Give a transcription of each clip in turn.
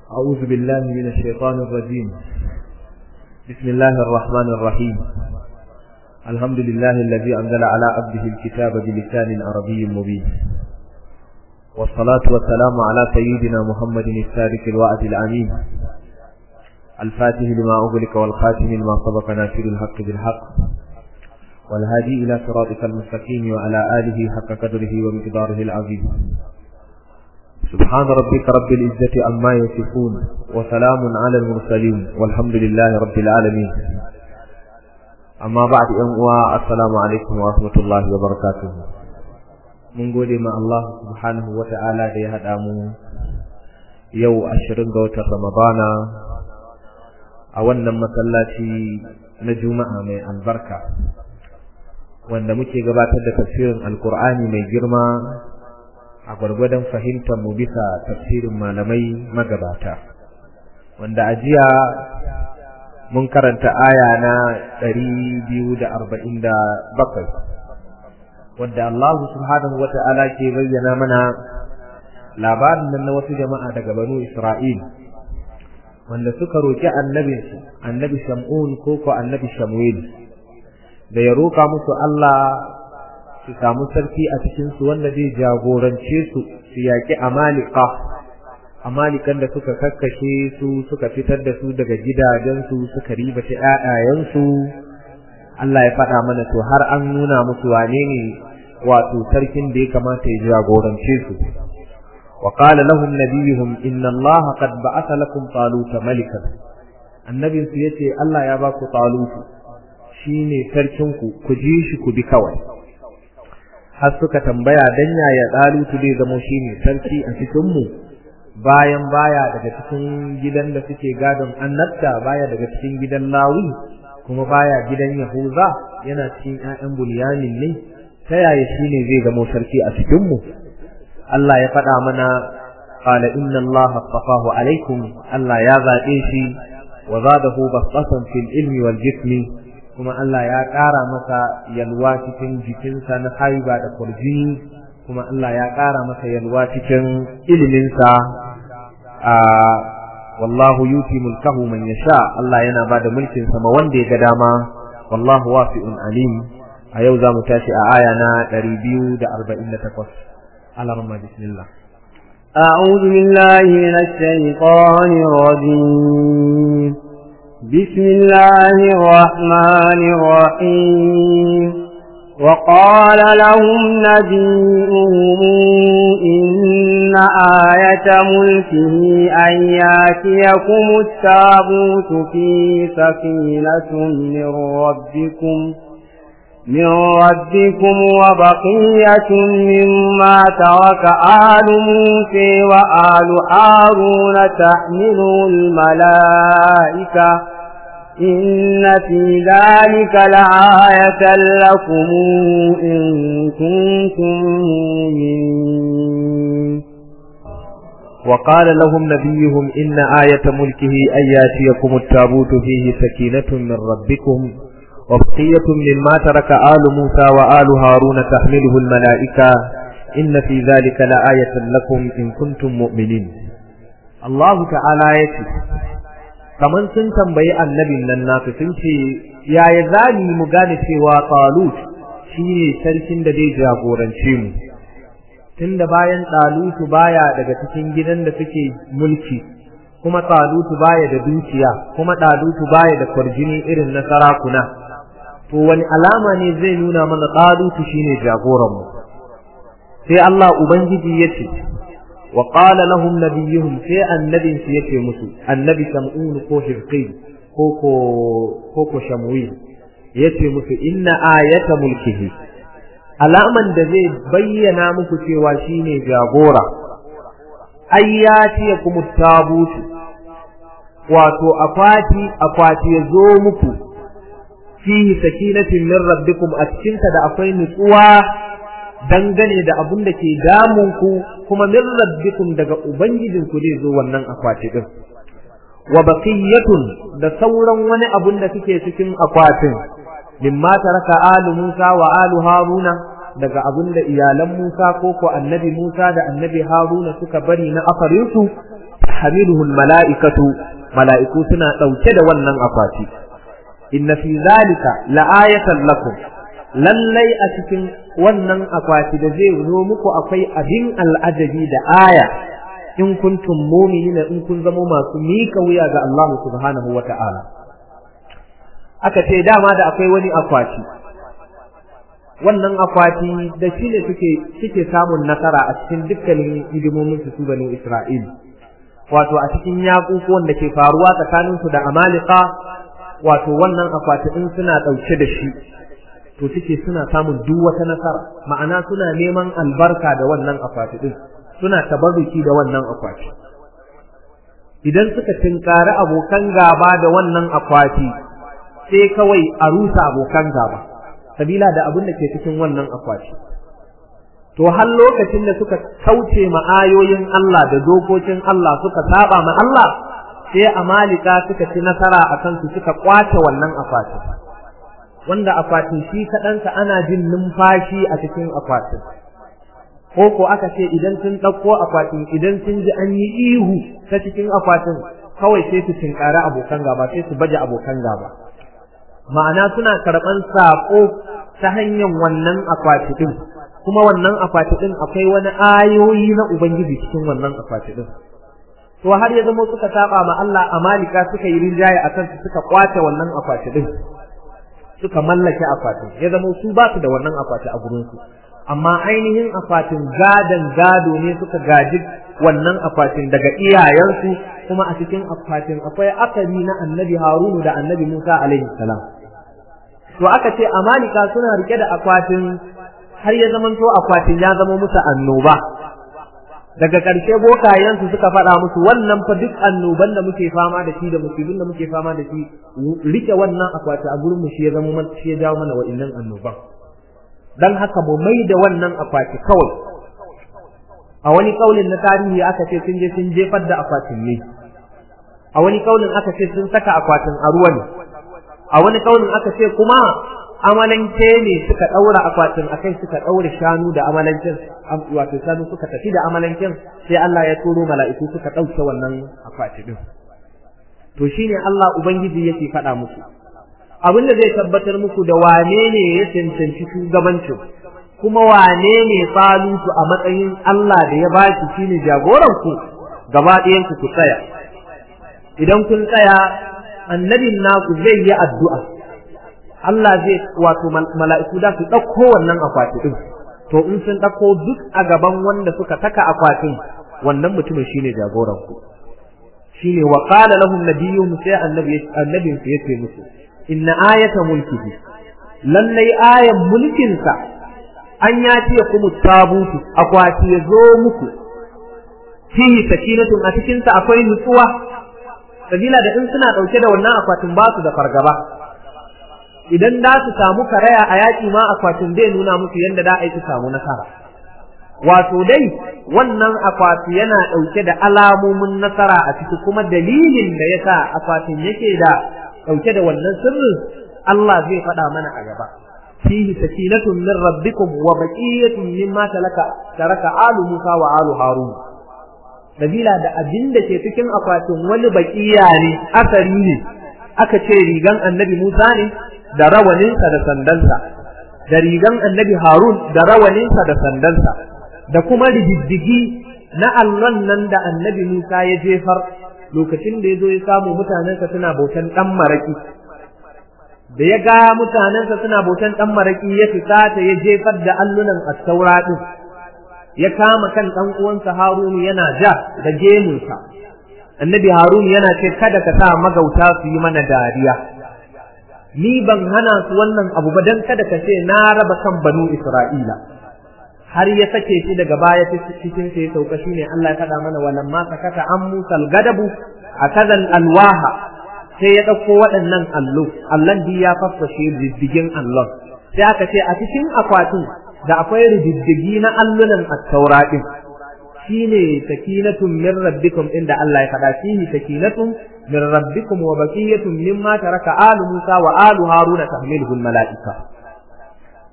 أعوذ بالله من الشيطان الرجيم بسم الله الرحمن الرحيم الحمد لله الذي أنزل على عبده الكتاب بلسان عربي مبين والصلاة والسلام على سيدنا محمد السادق الوعد الأمين الفاتح لما أغلق والخاتم لما سبق ناشر الحق بالحق والهادي إلى صراطك المستقيم وعلى آله حق قدره ومقداره العظيم سبحان ربك رب العزة عما يصفون وسلام على المرسلين والحمد لله رب العالمين أما بعد أنواع السلام عليكم ورحمة الله وبركاته mun gode ma Allah subhanahu wa ta'ala da ya haɗa mu yau ashirin ga watan Ramadana a wannan masallaci na Juma'a mai albarka wanda muke gabatar da tafsirin Alkur'ani mai girma a gwargwadon fahimtar mu bisa tafsirin malamai magabata wanda a jiya mun karanta aya na ɗari biyu da arba'in da bakwai wadda Allah subhanahu wata'ala ke bayyana mana labarin nan na wasu jama'a daga banu Isra'il wanda suka roki annabinsu annabi Shamun ko ko annabi Shamuel da ya roka musu Allah su samu sarki a cikin su wanda zai jagorance su su yaki amalika amalikan da suka kakkashe su suka fitar da su daga gidajensu suka ribata ƴaƴayensu Allah ya faɗa mana to har an nuna musu wane ne wato sarkin da ya kamata ya jagorance su wa qala lahum nabiyuhum inna Allah qad ba'atha lakum taluta malikan annabin su yace Allah ya ba ku talutu shine sarkin ku ku ji shi ku bi kawai har suka tambaya dan yaya talutu zai zama shine sarki a cikin mu bayan baya daga cikin gidan da suke gadon annabta baya daga cikin gidan lawi kuma baya gidan Yahuza yana cikin ƴaƴan Bunyamin ne ta yaya shine zai zama sarki a cikin mu Allah ya faɗa mana qala inna Allah astafahu alaikum Allah ya zaɓe shi wa zadahu basatan fil ilmi wal jismi kuma Allah ya ƙara masa yalwa cikin jikinsa na haiba da kurjini kuma Allah ya ƙara masa yalwa cikin iliminsa a wallahu yuti mulkahu man yasha Allah yana bada mulkin sa ma wanda ya ga dama wallahu wasi'un alim a yau zamu tashi a aya na 248 alarma bismillah أعوذ بالله من الشيطان الرجيم بسم الله الرحمن الرحيم وقال لهم نبيهم إن آية ملكه أن ياتيكم التابوت في سكينة من ربكم من ربكم وبقية مما ترك آل موسى وآل هارون تحمله الملائكة إن في ذلك لآية لكم إن كنتم مؤمنين وقال لهم نبيهم إن آية ملكه أن ياتيكم التابوت فيه سكينة من ربكم وبقية مما ترك آل موسى وآل هارون تحمله الملائكة إن في ذلك لآية لكم إن كنتم مؤمنين الله تعالى يتي kaman sun tambayi annabin nan nasu sun ce yaya zani mu gane cewa talut shine sarkin da zai jagorance mu tunda bayan talutu baya daga cikin gidan da suke mulki kuma talutu baya da dukiya kuma talutu baya da kwarjini irin na sarakuna to wani alama ne zai nuna mana talutu shine jagoran mu sai Allah ubangiji yace وقال لهم نبيهم في النبي سيكي مسو النبي سمعون كو حفقين كوكو كوكو شموين يكي مسو إن آية ملكه alaman da zai bayyana muku cewa shine jagora ayyati kuma tabutu wato akwati akwati ya zo muku fihi sakinatin min rabbikum a cikinta da akwai nutsuwa dangane da abin da ke damun ku kuma min rabbikum daga ubangijinku zai zo wannan akwati din wa baqiyatun da sauran wani abun da suke cikin akwatin mimma taraka alu Musa wa alu Haruna daga abin da iyalan Musa ko ko annabi Musa da annabi Haruna suka bari na afarinsu hamiluhul mala'ikatu mala'iku suna ɗauke da wannan akwati inna fi zalika la'ayatan lakum lallai a cikin wannan akwati da zai zo muku akwai abin al'ajabi da aya in kuntum mu'minina in kun zama masu mika wuya ga Allah subhanahu wa ta'ala aka ce dama da akwai wani akwati wannan akwati da shi ne suke suke samun nasara a cikin dukkanin hidimomin su bani Isra'il wato a cikin yaƙuƙuwan da ke faruwa tsakanin su da Amalika wato wannan akwati in suna ɗauke da shi to suke suna samun duk wata nasara ma'ana suna neman albarka da wannan akwati din suna tabarruki da wannan akwati idan suka tinkari abokan gaba da wannan akwati sai kawai a rusa abokan gaba sabila da abin da ke cikin wannan akwati to har lokacin da suka kauce ma ayoyin Allah da dokokin Allah suka saba ma Allah sai amalika suka ci nasara akan su suka kwace wannan akwati wanda akwatin shi kaɗansa ana jin numfashi a cikin akwatin ko ko aka ce idan sun ɗauko akwatin idan sun ji an yi ihu ta cikin akwatin kawai sai su tinkari abokan gaba sai su baje abokan gaba ma'ana suna karɓan saƙo ta hanyar wannan akwati ɗin kuma wannan akwati ɗin akwai wani ayoyi na ubangiji cikin wannan akwati ɗin to har ya zama suka saba ma Allah amalika suka yi rinjaye akan su suka kwace wannan akwati ɗin suka mallake akwatin ya zama su ba su da wannan akwati a gurin su amma ainihin akwatin gadon gado ne suka gaji wannan akwatin daga iyayensu kuma a cikin akwatin akwai akari na annabi harunu da annabi musa alaihi salam to aka ce amalika suna rike da akwatin har ya zamanto akwatin ya zama musu annoba daga ƙarshe bokayensu suka faɗa musu wannan fa duk annoban da muke fama da shi da musibin da muke fama da shi rike wannan akwati a gurin mu shi ya zama shi ya jawo mana wa'annan annoban dan haka mu mai da wannan akwati kawai a wani kaulin na tarihi aka ce sun je sun jefar da akwatin ne a wani kaulin aka ce sun saka akwatin a ruwa ne a wani kaulin aka ce kuma amalanke ne suka daura akwatin akai suka daure shanu da amalanken wato shanu suka tafi da amalanken sai Allah ya turo mala'iku suka dauke wannan akwati din to shine Allah ubangiji yake faɗa muku abin da zai tabbatar muku da wane ne ya cancanci shugabancin kuma wane ne falutu a matsayin Allah da ya bashi shine jagoran ku gaba ɗayan ku ku tsaya idan kun tsaya annabin naku zai yi addu'a Allah zai wato mala'iku da su ɗauko wannan akwati ɗin to in sun ɗauko duk a gaban wanda suka saka akwatin wannan mutumin shine jagoran ku shine wa qala lahum nabiyyuhum sai annabi annabin su yace musu inna ayata mulkihi lallai ayan mulkin sa an ya ce kuma tabutu akwati ya zo muku fihi sakinatun a cikin sa akwai nutsuwa sabila da in suna dauke da wannan akwatin ba su da fargaba idan da su samu karaya a yaki ma akwatin zai nuna musu yadda da aiki samu nasara wato dai wannan akwati yana dauke da alamomin nasara a ciki kuma dalilin da yasa akwatin yake da dauke da wannan sirrin Allah zai faɗa mana a gaba fihi sakinatun min rabbikum wa baqiyatun mimma talaka taraka alu Musa wa alu Harun Dabila da abin da ke cikin akwatin wani baqiya ne asari ne aka ce rigan annabi Musa ne da rawaninsa da sandansa da rigan annabi Harun da rawaninsa da sandansa da kuma rigiddigi na allon nan da annabi Musa ya jefar lokacin da ya zo ya samu mutanensa suna bautan ɗan maraƙi da ya ga mutanensa suna bautan ɗan maraƙi ya fita ta ya jefar da allunan attaura ɗin ya kama kan ɗan uwansa Harunu yana ja da gemunsa annabi Harunu yana ce kada ka sa magauta su yi mana dariya ni ban hana su wannan abu ba dan kada ka ce na raba kan banu Isra'ila har ya sake shi daga baya cikin sai ya sauka shine Allah ya faɗa mana walan ma sakata an musal gadabu akazal alwaha sai ya ɗauko waɗannan allo allon di ya faffashe diddigin allon sai aka ce a cikin akwatin da akwai rididdigi na allunan at-taura din shine sakinatun min rabbikum inda Allah ya faɗa fihi sakinatun min rabbikum wa baqiyatun mimma taraka alu Musa wa alu Haruna tahmiluhu al-mala'ika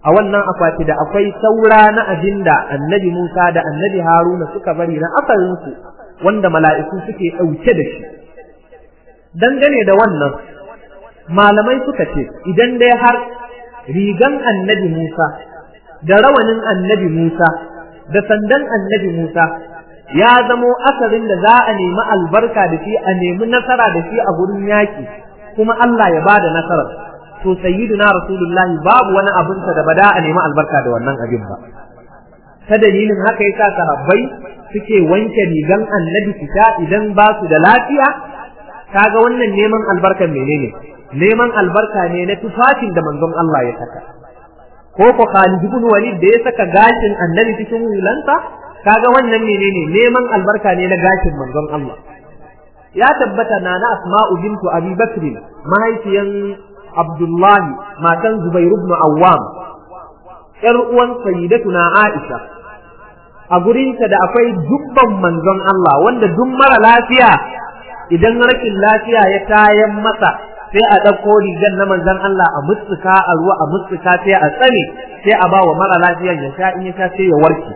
a wannan akwati da akwai saura na abinda annabi Musa da annabi Haruna suka bari na asalinsu wanda mala'iku suke ɗauke da shi dangane da wannan malamai suka ce idan dai har rigan annabi Musa da rawanin annabi Musa da sandan annabi Musa ya zamo asarin da za a nemi albarka da shi a nemi nasara da shi a gurin yaƙi kuma Allah ya bada nasarar to sayyiduna rasulullah babu wani abin da bada a nemi albarka da wannan abin ba ta dalilin haka yasa sahabbai suke wanke rigan annabi fita idan ba su da lafiya kaga wannan neman albarkan menene neman albarka ne na tufafin da manzon Allah ya saka ko ko Khalid ibn Walid da ya saka gashin annabi cikin hulansa kaga wannan menene neman albarka ne na gashin manzon Allah ya tabbata na na Asma'u bintu Abi Bakr mahaifiyan Abdullahi matan Zubair ibn Awwam ƴar uwan sayyidatuna Aisha a gurinta da akwai dubban manzon Allah wanda duk mara lafiya idan rashin lafiya ya tayan masa sai a ɗauko rigar na manzon Allah a mutsuka a ruwa a mutsuka sai a tsane sai a ba wa mara lafiyan ya sha in ya sha sai ya warke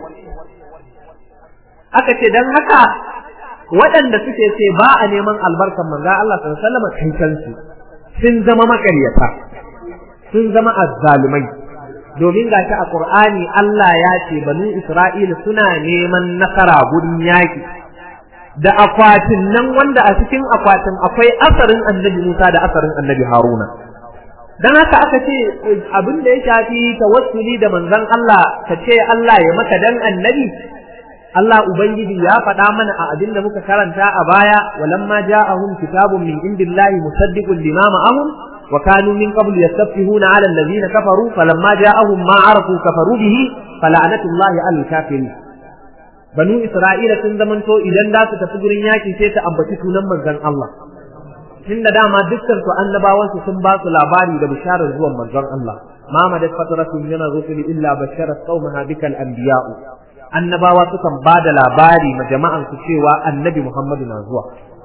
aka ce dan haka waɗanda suke ce ba a neman albarkan manzon Allah sallallahu alaihi wasallam kai kansu sun zama makaryata sun zama azzalumai domin gashi a Qur'ani Allah ya ce banu Isra'ila suna neman nasara gurin yaki da akwatin nan wanda a cikin akwatin akwai asarin annabi Musa da asarin annabi Haruna dan haka aka ce abin da ya shafi tawassuli da manzon Allah ka ce Allah ya maka dan annabi Allah Ubangiji ya faɗa mana a abin da muka karanta a baya walamma ja'ahum kitabun min indillahi musaddiqun lima ma'ahum wa kanu min qabl yastafihuna 'ala alladhina kafaru falamma ja'ahum ma 'arafu kafaru bihi fala'natullahi 'alal kafirin banu Isra'ila sun zamanto idan za su tafi gurin yaki sai ta ambaci sunan manzon Allah tunda dama dukkan su annabawan su sun ba su labari da bisharar zuwan manzon Allah ma madat fatratun min ar-rusuli illa bashara qaumaha bikal anbiya'u annabawa sukan ba da labari ma jama'an su cewa annabi Muhammadu na zuwa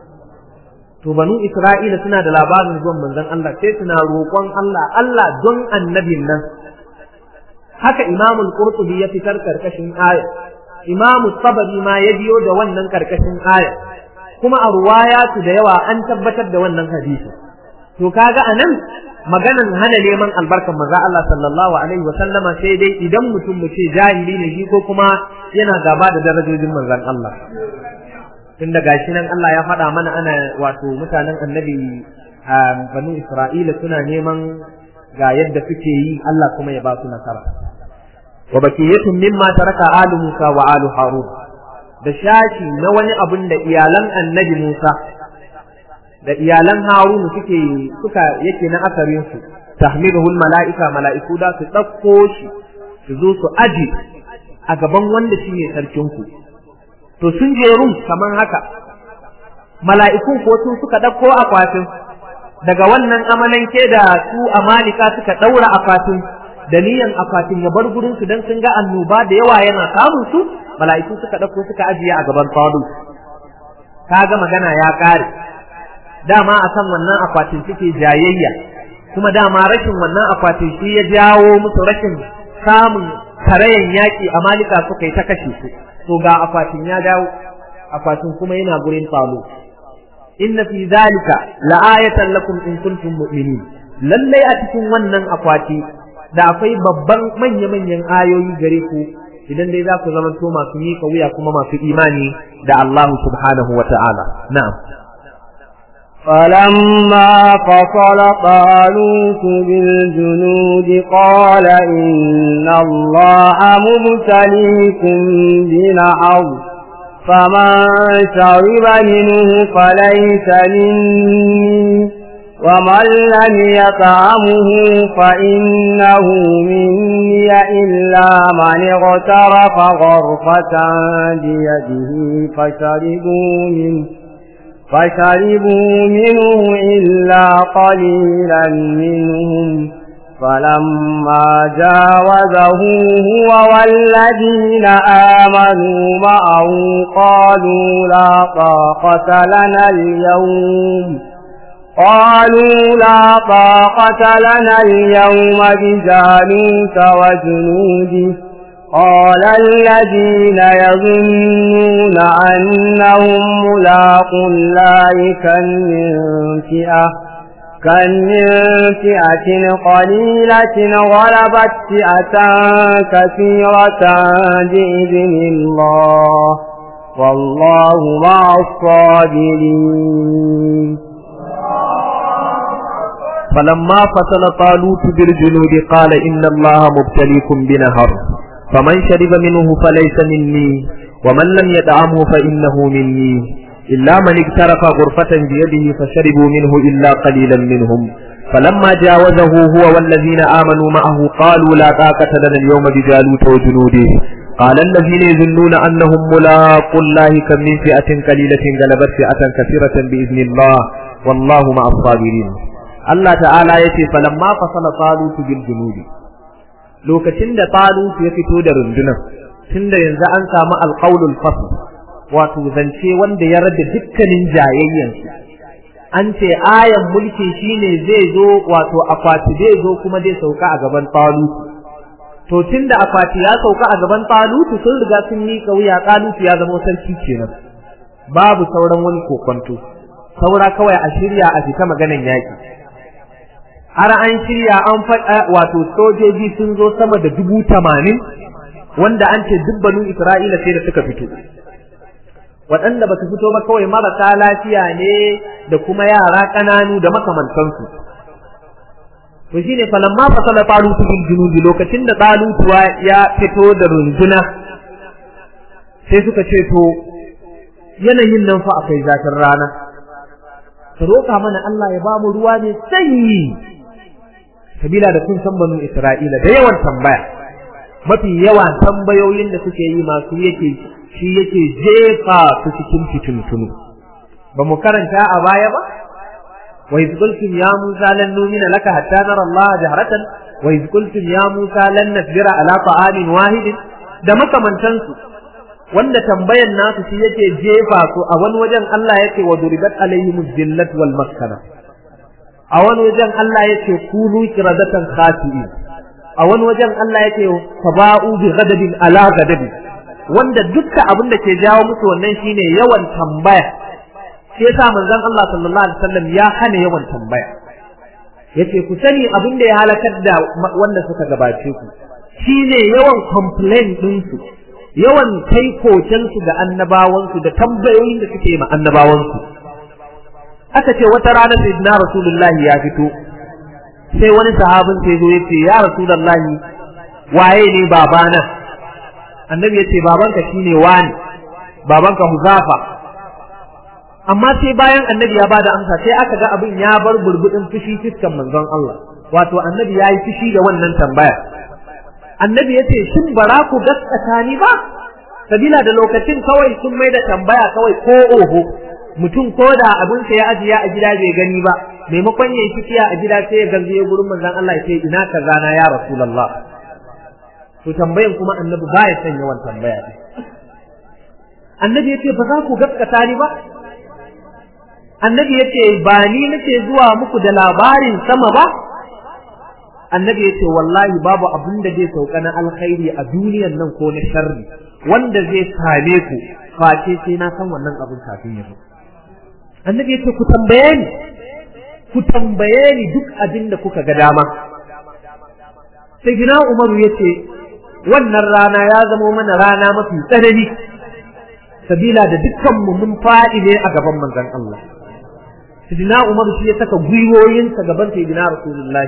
to banu Isra'ila suna da labarin zuwan manzon Allah sai suna roƙon Allah Allah don annabin nan haka Imam Qurtubi ya fitar karkashin aya Imam Tabari ma ya biyo da wannan karkashin aya kuma a ruwayatu da yawa an tabbatar da wannan hadisi to kaga anan maganan hana neman albarkan manzo Allah sallallahu alaihi wa sallama sai dai idan mutum mu ce jahili ne shi ko kuma yana gaba da darajojin manzon Allah tunda gashi nan Allah ya faɗa mana ana wato mutanen annabi banu Isra'ila suna neman ga yadda suke yi Allah kuma ya ba su nasara wa bakiyatun mimma taraka alu Musa wa alu Harun da shashi na wani abun da iyalan annabi Musa da iyalan Harunu suke suka yake na asarin su tahmiluhul mala'ika mala'iku da su ɗauko shi su zo su aji a gaban wanda shi ne sarkin ku to sun je rum kamar haka mala'ikun ko sun suka ɗauko akwatin daga wannan amalanke da su amalika suka ɗaura akwatin da niyan akwatin ya bar gurin su dan sun ga annoba da yawa yana samun su mala'iku suka ɗauko suka ajiye a gaban fadu kaga magana ya ƙare dama a kan wannan akwatin suke jayayya kuma dama rashin wannan akwatin shi ya jawo musu rashin samun karayan yaƙi a malika suka yi ta kashe su to ga akwatin ya dawo akwatin kuma yana gurin falo inna fi zalika la'ayatan lakum in kuntum mu'minin lallai a cikin wannan akwati da akwai babban manya-manyan ayoyi gare ku idan dai za ku zamanto masu miƙa wuya kuma masu imani da Allah subhanahu wa ta'ala na'am فلما فصل طالوت بالجنود قال إن الله مبتليكم بنهر فمن شرب منه فليس مني ومن لم يطعمه فإنه مني إلا من اغترف غرفة بيده فشربوا منه فشربوا منه إلا قليلا منهم فلما جاوزه هو والذين آمنوا معه قالوا لا طاقة لنا اليوم قالوا لا طاقة لنا اليوم بجالوت وجنوده قال الذين يظنون أنهم ملاقوا الله كم من فئة كم من فئة قليلة غلبت فئة كثيرة بإذن الله والله مع الصابرين فلما فصل طالوت بالجنود قال إن الله مبتليكم بنهر فمن شرب منه فليس مني ومن لم يدعمه فإنه مني إلا من اقترف غرفة بيده فشربوا منه إلا قليلا منهم فلما جاوزه هو والذين آمنوا معه قالوا لا طاقة لنا اليوم بجالوت وجنوده قال الذين يظنون أنهم ملاقوا الله كم من فئة قليلة غلبت فئة كثيرة بإذن الله والله مع الصابرين الله تعالى يتي فلما فصل طالوت بالجنود lokacin da Talut ya fito da rundunar tunda yanzu an samu alqaulul fasl wato zance wanda ya rada dukkanin jayayyan an ce ayan mulki shine zai zo wato akwati zai zo kuma zai sauka a gaban Talut to tunda akwati ya sauka a gaban Talut sun riga sun yi kauya Talut ya zama sarki kenan babu sauran wani kokonto saura kawai a shirya a fita maganan yaki har an shirya an faɗa wato sojoji sun zo sama da dubu tamanin wanda an ce dubbanu Isra'ila sai da suka fito waɗanda ba su fito ba kawai marasa lafiya ne da kuma yara ƙananu da makamantansu to shine falamma fasala talutu bil junubi lokacin da talutuwa ya fito da runduna sai suka ce to yanayin nan fa akwai zafin rana ka roƙa mana Allah ya bamu ruwa ne sanyi sabila da kun san banu Isra'ila da yawan tambaya mafi yawan tambayoyin da suke yi masu yake shi yake jefa su cikin fitintunu ba mu karanta a baya ba wa iz qultum ya musa lan nu'mina laka hatta nara Allah jahratan wa iz qultum ya musa lan nasbira ala ta'amin wahidin da makamantansu wanda tambayan nasu shi yake jefa su a wani wajen Allah yake wa duribat alaihim zillat wal maskana a wani wajen Allah yake kunu kiradatan khasi'in a wani wajen Allah yake faba'u bi ghadabin ala ghadabin wanda dukka abin da ke jawo musu wannan shine yawan tambaya sai yasa manzon Allah sallallahu alaihi wasallam ya hana yawan tambaya yace ku sani abin da ya halakar da wanda suka gabace ku shine yawan complain din su yawan kai koken su da annabawan su da tambayoyin da suke ma annabawan su aka ce wata rana sayyidina rasulullahi ya fito sai wani sahabin sai zo yace ya rasulullahi waye ne babana annabi yace babanka shine wani babanka huzafa amma sai bayan annabi ya bada amsa sai aka ga abin ya bar burbudin fushi fiskan manzon Allah wato annabi yayi fushi da wannan tambaya annabi yace shin bara ku gaskata ni ba sabila da lokacin kawai sun mai da tambaya kawai ko oho mutum ko da abin sa ya ajiya a gida bai gani ba maimakon yayi fikiya a gida sai ya garzaye gurin manzon Allah ya ce ina kaza na ya rasulullah to tambayan kuma annabi ba ya son yawan tambaya annabi yace ba za ku gaskata ni ba annabi yace ba ni nake zuwa muku da labarin sama ba annabi yace wallahi babu abin da zai sauka na alkhairi a duniyan nan ko na sharri wanda zai same ku face sai na san wannan abin kafin ya zo annabi yace ku tambaye ni ku tambaye ni duk abin da kuka ga dama sai gina umaru yace wannan rana ya zamo mana rana mafi tsanani sabila da dukkan mu mun faɗi ne a gaban manzon Allah Sidina Umar shi ya saka gwiwoyinsa gaban Sayyidina Rasulullahi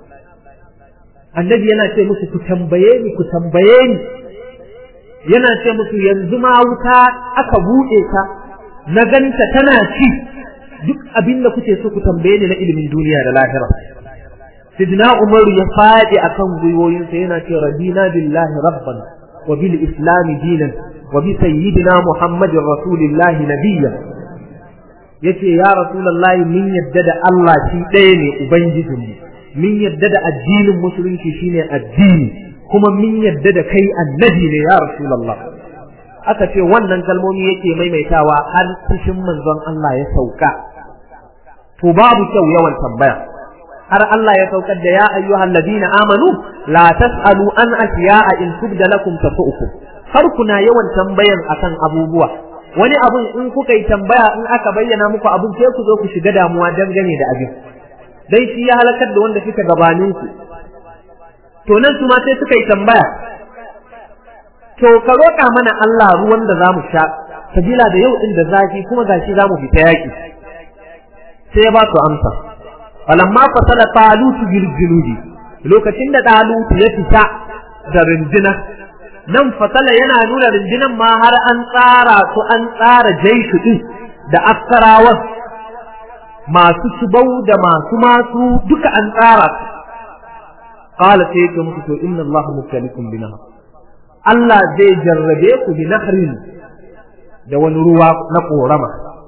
Annabi yana ce musu ku tambaye ni ku tambaye ni yana ce musu yanzu ma wuta aka buɗe ta na ganta tana ci duk abin da kuke so ku tambaye ni na ilimin duniya da lahira Sidina Umar ya faɗi akan gwiwoyinsa yana ce radina billahi rabban wa bil islam dinan wa bi sayyidina Muhammadin rasulillahi nabiyyan yace ya rasulullahi min yadda da Allah shi ɗaya ne ubangijinmu min yadda da addinin musulunci shine addini kuma min yadda da kai annabi ne ya rasulullah aka ce wannan kalmomi yake maimaitawa har fushin manzon Allah ya sauka to babu kyau yawan tambaya har Allah ya saukar da ya ayyuhal ladina amanu la tasalu an asya'a in tubda lakum tasu'ukum har kuna yawan tambayan akan abubuwa wani abun in kuka yi tambaya in aka bayyana muku abun sai ku zo ku shiga damuwa dangane da abin dai shi ya halakar da wanda suka gabanin ku to nan su ma sai suka yi tambaya to ka roƙa mana Allah ruwan da zamu sha sabila da yau din da zafi kuma gashi zamu fita yaki sai ya ba su amsa falamma fasala talutu bil junudi lokacin da talutu ya fita da rindina nan fasala yana nuna rindinan ma har an tsara su an tsara jaishu din da askarawan masu shubau da masu masu duka an tsara su qala sai yake muku to inna Allah mubtalikum bina Allah zai jarrabe ku bi nahrin da wani ruwa na korama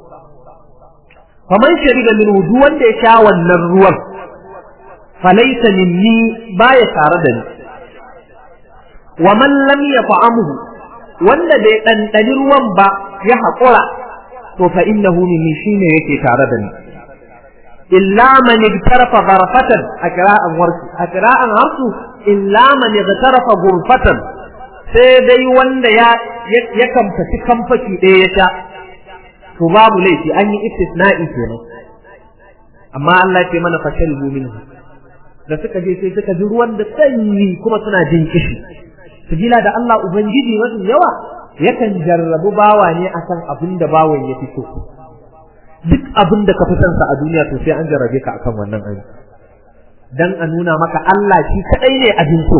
faman shariba min duk wanda ya sha wannan ruwan falaysa minni baya tare da ni wa man lam yaf'amhu wanda bai dandani ruwan ba ya haƙura to fa innahu minni shine yake tare da ni illa man igtarafa gharfatan akra'an warsu akra'an harsu illa man igtarafa ghurfatan sai dai wanda ya ya kamfaci kamfaci ɗaya ya sha to babu laifi an yi istisna'i kenan amma Allah ce mana fasharibu minhu da suka je sai suka ji ruwan da sanyi kuma suna jin kishi sabila da Allah ubangiji mafi yawa yakan jarrabu bawa ne akan abin da bawan ya fito duk abin da ka fi sa a duniya to sai an jarrabe ka akan wannan aiki dan a nuna maka Allah shi kadai ne abin so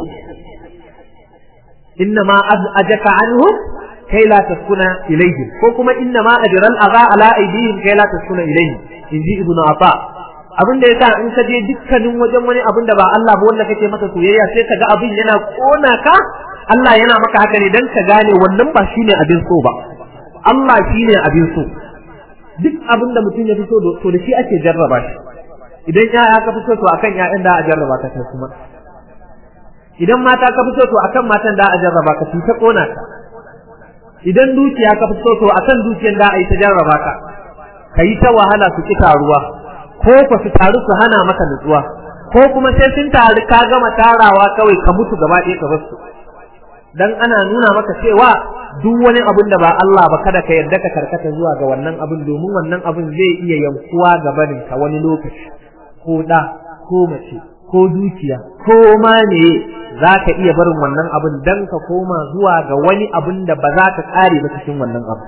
inna ma ajaka anhum kai la taskuna ilayhim ko kuma inna ma ajral agha ala aydihim kai la taskuna ilayhim inji ibnu ata abin da yasa in ka je dukkanin wajen wani abin da ba Allah ba wanda kake masa soyayya sai ka ga abin yana kona ka Allah yana maka haka ne dan ka gane wannan ba shine abin so ba Allah shine abin so duk abin da mutum ya fito to da shi ake jarraba shi idan ya ka fito to akan ya'yan da a jarraba ka kai kuma idan mata ka fito to akan matan da a jarraba ka ta kona ka idan dukiya ka fito to akan dukiyar da a yi ta jarraba ka ka yi ta wahala su ki taruwa ko ka su taru su hana maka nutsuwa ko kuma sai sun taru ka gama tarawa kawai ka mutu gaba ɗaya ka basu dan ana nuna maka cewa duk wani abin da ba Allah ba kada ka yarda ka karkata zuwa ga wannan abin domin wannan abin zai iya yankuwa gabanin ka wani lokaci ko da ko mace ko dukiya ko ma ne za ka iya barin wannan abin dan ka koma zuwa ga wani abin da ba za ka kare ba cikin wannan abu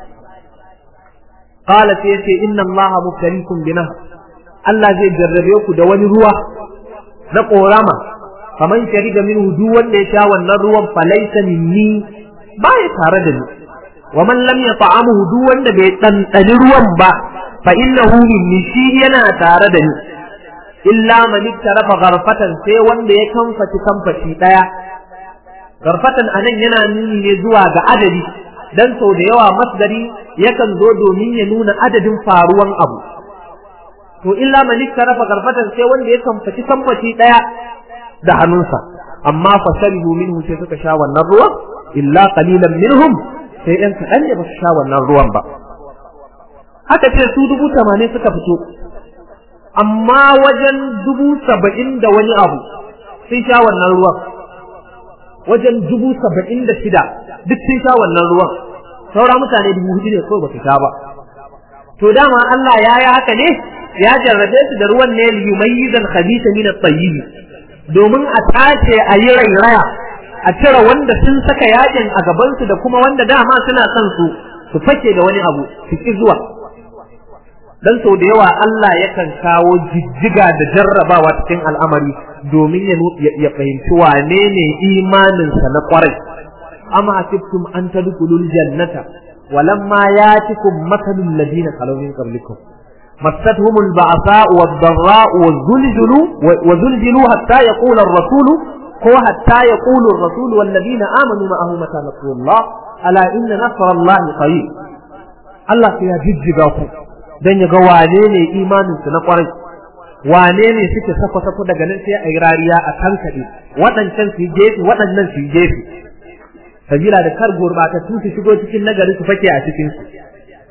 qala sai yace inna allaha mubtaliikum bina Allah zai jarrabe ku da wani ruwa na korama faman shariba minhu duk wanda ya sha wannan ruwan falaysa minni ba ya tare da ni wa man lam yata'amuhu duk wanda bai ɗanɗani ruwan ba fa innahu minni shi yana tare da ni illa man ittarafa gharfatan sai wanda ya kamfaci kamfaci daya gharfatan anan yana nuni ne zuwa ga adadi dan sau da yawa masdari yakan zo domin ya nuna adadin faruwan abu to illa man ittarafa gharfatan sai wanda ya kamfaci kamfaci daya da hannunsa amma fa sharibu minhu sai suka sha wannan ruwan illa qalilan minhum sai ɗan kaɗan ne ba su sha wannan ruwan ba haka ce su dubu tamanin suka fito amma wajen dubu saba'in da wani abu sun sha wannan ruwan wajen dubu saba'in da shida duk sun sha wannan ruwan saura mutane dubu hudu ne kawai ba su sha ba to dama Allah ya yi haka ne ya jarrabe su da ruwan ne liyumayyizal khabitha min at-tayyib domin a tace a yi rairaya a cire wanda sun saka yakin a gabansu da kuma wanda dama suna son su su fake da wani abu su ki zuwa dan sau da yawa Allah yakan kawo jijjiga da jarrabawa cikin al'amari domin ya fahimci wane ne imaninsa na kwarai amma asibtum an tadkhulul jannata walamma yatikum mathalul ladina khalaw min qablikum مستهم البعثاء والضراء والزلزلوا وزلزلوا حتى يقول الرسول هو حتى يقول الرسول والذين آمنوا معه متى نصر الله ألا إن نصر الله قريب الله يا ججباكم dan ya ga wane ne imanin su na kwarai wane ne suke safa safa daga nan sai a yi rariya a tankaɗe waɗancan su gefe waɗannan su gefe sabila da kar gurbatattu su shigo cikin nagari su fake a cikin su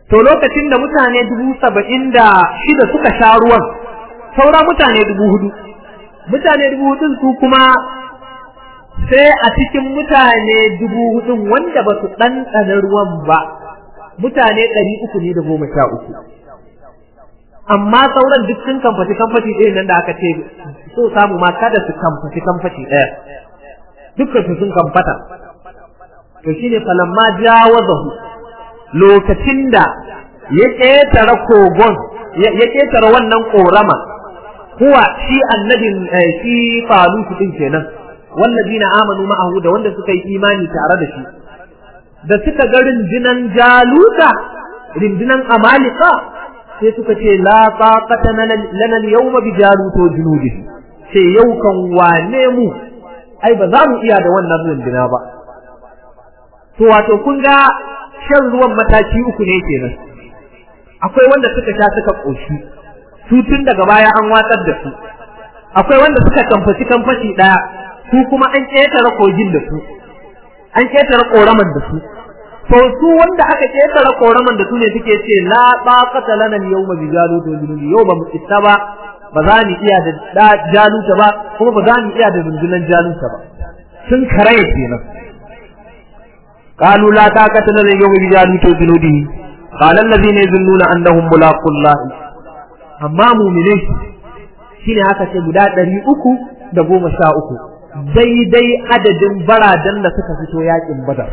to lokacin da mutane dubu saba'in da shida suka sha ruwan saura mutane dubu hudu mutane dubu hudun su kuma sai a cikin mutane dubu hudun wanda ba su ɗanɗana ruwan ba mutane ɗari uku ne da goma sha uku amma sauran duk sun kamfaci kamfaci ɗaya nan da aka ce so samu ma kada su kamfaci kamfaci ɗaya dukkan su sun kamfata to shine falamma jawazahu lokacin da ya ƙetare kogon ya ƙetare wannan ƙorama kuwa shi annabin shi falutu din kenan wallazina amanu ma'ahu da wanda suka yi imani tare da shi da suka ga rindinan jaluta rindinan amalika sai suka ce la taqata lana al-yawma bi jaluto junudihi sai yau kan wane mu ai ba za mu iya da wannan rindina ba to wato kun ga shan ruwan mataki uku ne kenan akwai wanda suka sha suka koshi su tun daga baya an watsar da su akwai wanda suka kamfaci kamfaci daya su kuma an ƙetare kogin da su an ƙetare ƙoraman da su to su wanda aka ƙetare ƙoraman da su ne suke ce la taqata lana al-yawma bi jalut wa junud yau ba mu isa ba ba za mu iya da jaluta ba kuma ba za mu iya da rundunan jaluta ba sun karaye kenan قالوا لا طاقة لنا اليوم بجالوت وجنوده قال الذين يظنون أنهم ملاقوا الله أما مؤمنين shine haka ce guda ɗari uku da goma sha uku daidai adadin baradan da suka fito yakin badar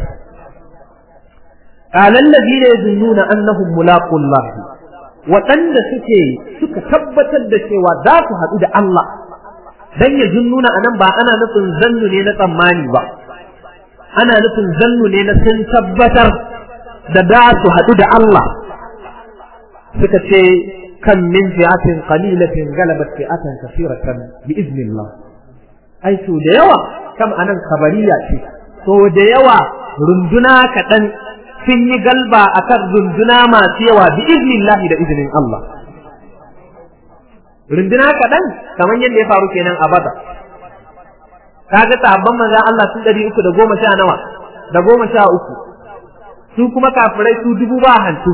qalan ladina yazunnuna annahum mulaqullah waɗanda suke suka tabbatar da cewa za su haɗu da Allah dan yazunnuna anan ba ana nufin zannu ne na tsammani ba ana nufin zannu ne na sun tabbatar da da su haɗu da Allah suka ce kan min fi'atin qalilatin galabat fi'atan kathiratan bi iznillah ai so da yawa kam anan kabariya ce so da yawa runduna kaɗan sun yi galba akan runduna masu yawa bi iznillah da izinin Allah runduna kaɗan kamar yadda ya faru kenan a bada kaga sahabban manzon Allah sun ɗari uku da goma sha nawa da goma sha uku su kuma kafirai su dubu ba hantu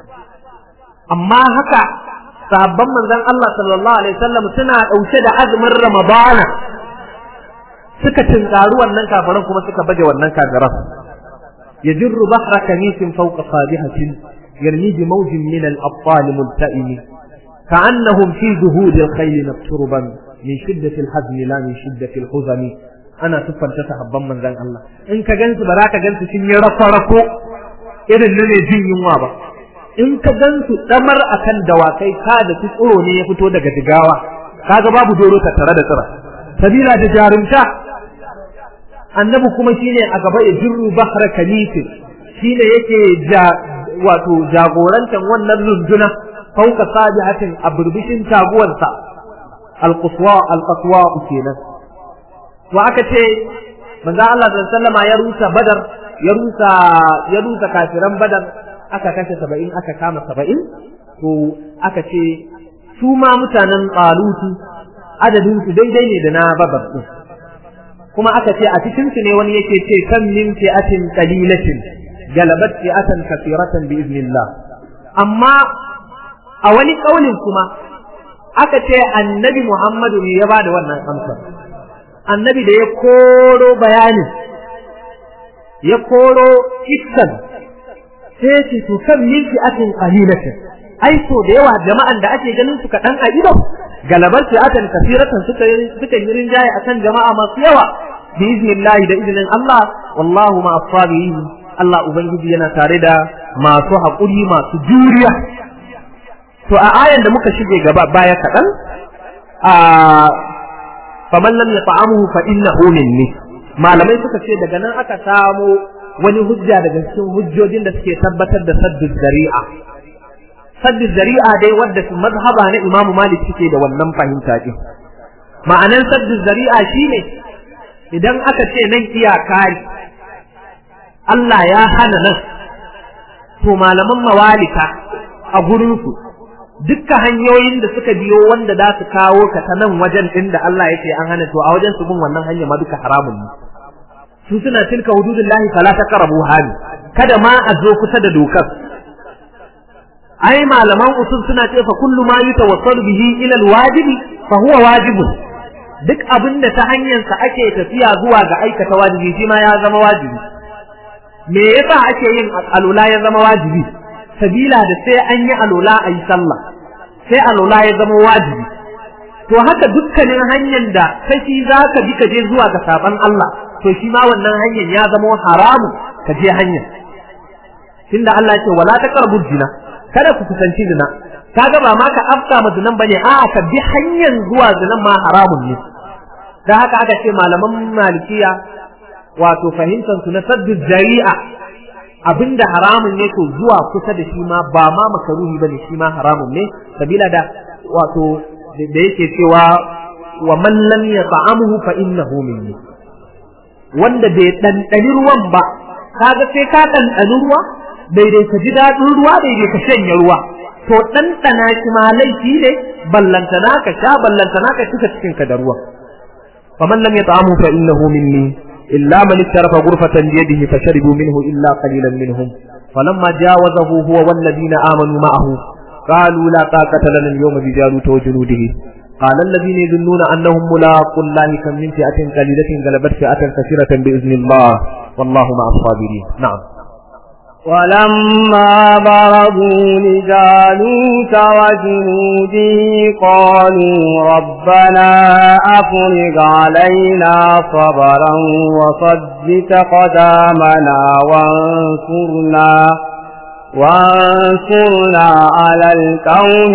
amma haka sahabban manzon Allah sallallahu alaihi wasallam suna ɗauke da azumin Ramadana suka tinkaru wannan kafiran kuma suka baje wannan kafiran yajru bahra kamisin fawqa sabihatin yarmi bi mawjin min al-abtal multa'im كأنهم في ذهود الخيل مكتربا min shiddatil hazmi la min shiddatil huzami ana siffanta sahabban manzon Allah in ka gansu ba za ka gansu sun yi rako irin ne jin yunwa ba in ka gansu damar akan dawakai ka da su tsoro ne ya fito daga digawa kaga babu doro ta tare da tsira sabila da jarumta annabi kuma shine a gaba ya jirru bahra kalifi shine yake ja wato jagorantan wannan runduna fauka sabihatin a burbushin taguwarsa alquswa alqaswa kenan wa aka ce manzo Allah sallallahu alaihi ya rusa badar ya rusa ya rusa kafiran badar aka kashe 70 aka kama 70 to aka ce su ma mutanen qalutu adadin su daidai ne da na badar din kuma aka ce a cikin su ne wani yake ce kan min fi'atin qalilatin galabat fi'atan kathiratan bi iznillah amma a wani kaulin kuma aka ce annabi Muhammadu ne ya bada wannan amsar annabi da ya koro bayanin ya koro iskan sai ce to kan min fi'atin qalilatin ai so da yawa jama'an da ake ganin su kaɗan a ido galabar fi'atan kasiratan suka suka yi rinjaye akan jama'a masu yawa bi iznillahi da iznin Allah wallahu ma asabihin Allah ubangiji yana tare da masu haƙuri masu juriya to a ayan da muka shige gaba baya kaɗan a faman lam yata'amuhu fa innahu minni malamai suka ce daga nan aka samo wani hujja daga cikin hujjojin da suke tabbatar da saddu zari'a saddu zari'a dai wadda su mazhaba na Imam Malik suke da wannan fahimta din ma'anan saddu zari'a shine idan aka ce nan iyaka Allah ya hana nan to malaman mawalika a gurinsu dukkan hanyoyin da suka biyo wanda za su kawo ka ta nan wajen din da Allah ya ce an hana to a wajen su bin wannan hanya ma duka haramun ne su suna tilka hududullahi fala taqrabu hani kada ma a zo kusa da dokar ai malaman usul suna ce fa kullu ma yutawassalu bihi ila alwajibi fa huwa wajibun duk abin da ta hanyar sa ake tafiya zuwa ga aikata wajibi shi ma ya zama wajibi me yasa ake yin alula ya zama wajibi sabila da sai an yi alula ayi sallah sai alula ya zama wajibi to haka dukkanin hanyar da kashi zaka bi ka je zuwa ga saban Allah to shi ma wannan hanyar ya zama haramu ka je hanyar tunda Allah ya ce wala taqrabu zina kada ku kusanci zina kaga ba ma ka afka ma zinan bane a ka bi hanyar zuwa zinan ma haramun ne dan haka aka ce malaman malikiya wato fahimtar su na saddu zari'a abinda haramun ne to zuwa kusa da shi ma ba ma makaruhi bane shi ma haramun ne sabila da wato da yake cewa wa man lam yata'amuhu fa innahu minni wanda bai ɗanɗani ruwan ba kaga sai ka ɗanɗani ruwa daidai ka ji daɗin ruwa daidai ka shanye ruwa to ɗanɗana shi ma laifi ne ballantana ka sha ballantana ka cika cikin ka da ruwa faman lam yata'amu fa innahu minni illa man ittarafa ghurfatan bi yadihi fasharibu minhu illa qalilan minhum falamma jawazahu huwa wal ladina amanu ma'ahu qalu la taqata lana al-yawma bi jalut wa junudihi قال الذين يظنون أنهم ملاقوا الله كم من فئة قليلة غلبت فئة كثيرة بإذن الله والله مع الصابرين نعم ولما برزوا لجالوت وجنوده قالوا ربنا أفرغ علينا صبرا وصدت قدامنا وانصرنا وانصرنا على القوم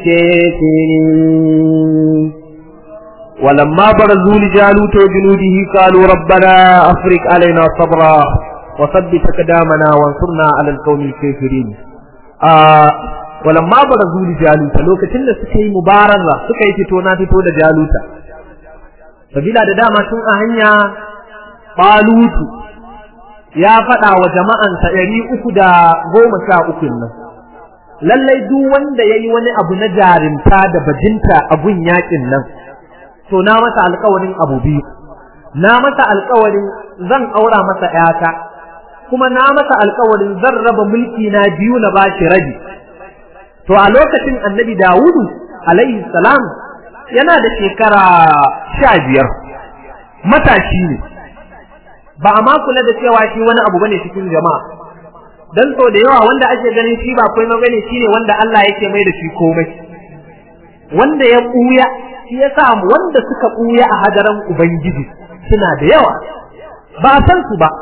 الكافرين ولما برزوا لجالوت وجنوده قالوا ربنا أفرغ علينا صبرا وثبت قدامنا وانصرنا على القوم الكافرين آه ولما برزوا لجالوت lokacin da suka yi mubaraza suka yi fito na fito da jaluta sabila da dama tun a hanya balutu ya faɗa wa jama'ansa ɗari uku da goma sha uku nan lallai duk wanda ya yi wani abu na jarinta da bajinta a gun yaƙin nan to na masa alƙawarin abu biyu na masa alƙawarin zan aura masa ƴata kuma na masa alƙawarin zan raba mulki na biyu na bashi rabi to a lokacin annabi dawudu alaihi salam yana da shekara sha biyar matashi ne ba a ma kula da cewa shi wani abu bane cikin jama'a dan so da yawa wanda ake ganin shi ba komai bane shine wanda Allah yake mai da shi komai wanda ya kuya shi yasa wanda suka kuya a hadaran ubangiji suna da yawa ba a san su ba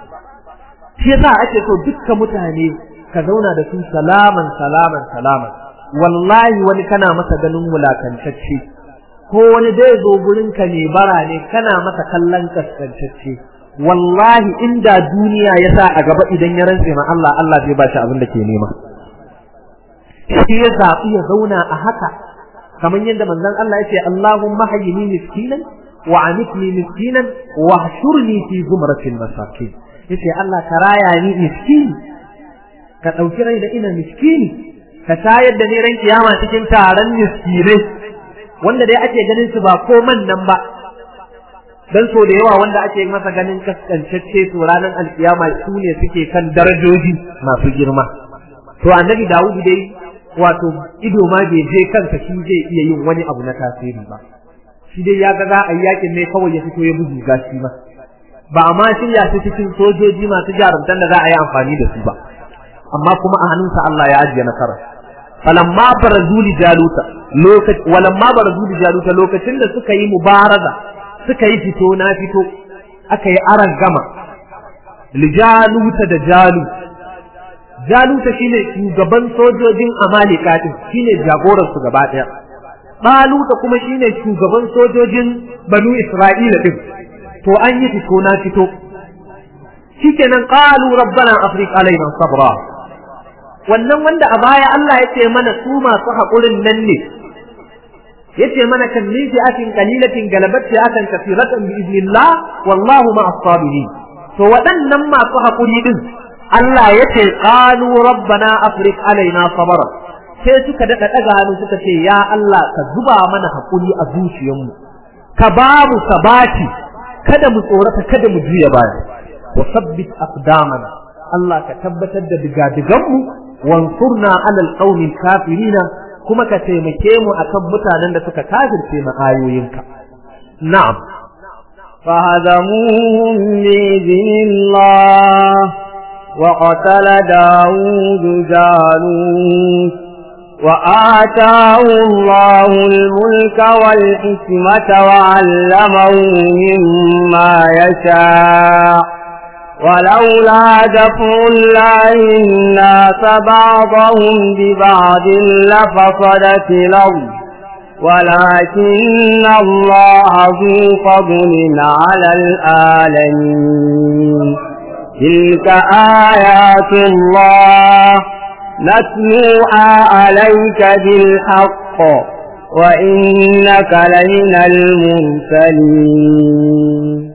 shi yasa ake so dukkan mutane ka zauna da su salaman salaman salaman wallahi wani kana masa ganin wulakantacce ko wani dai zo gurin ka ne bara ne kana masa kallon kaskantacce wallahi inda duniya ya sa a gaba idan ya rantse ma Allah Allah zai ba shi abin da ke nema shi ya zaɓi ya zauna a haka kamar yadda manzon Allah ya ce Allahumma hayyini miskinan wa amitni miskinan wa hshurni fi zumratil masakin yace Allah ka raya ni miskini ka ɗauki rai da ina miskini ka tayar da ni ran kiyama cikin taron miskinai wanda dai ake ganin su ba ko man nan ba dan so da yawa wanda ake masa ganin kaskancacce to ranar alkiyama su ne suke kan darajoji masu girma to annabi Dawud dai wato ido ma bai je kansa shi zai iya yin wani abu na tasiri ba shi dai ya ga za a yi yakin ne kawai ya fito ya bugu gashi ma ba a ma shirya su cikin sojoji masu jarumtan da za a yi amfani da su ba amma kuma a hannunsa Allah ya ajiye nasara falamma barazuli jaluta lokaci walamma barazuli jaluta lokacin da suka yi mubaraza suka yi fito na fito aka yi aran gama lijaluta da jalu jaluta shine shugaban sojojin amalika din shine jagoran su gaba daya baluta kuma shine shugaban sojojin banu isra'ila din to an yi fito na fito shikenan qalu rabbana afriq alaina sabra wannan wanda a baya Allah ya ce mana su masu haƙurin nan ne yace mana kan min fi'atin qalilatin galabat fi'atan kathiratan bi idnillah wallahu ma'as sabirin to waɗannan masu haƙuri din Allah yace qalu rabbana afriq alaina sabra sai suka daɗa ɗaga hannu suka ce ya Allah ka zuba mana haƙuri a zuciyarmu ka ba mu sabati kada mu tsorata kada mu juya baya wa sabbit aqdamana Allah ka tabbatar da digadiganmu wansurna alal qaumil kafirina kuma ka taimake mu akan mutanen da suka kafirce ma ayoyinka na'am فهزموهم بإذن الله وقتل داود جالوت وآتاه الله الملك والحكمة وعلمه مما يشاء ولولا دفع الله الناس بعضهم ببعض لفصدت الأرض ولكن الله ذو فضل على العالمين تلك آيات الله نتلوها عليك بالحق وإنك لمن المرسلين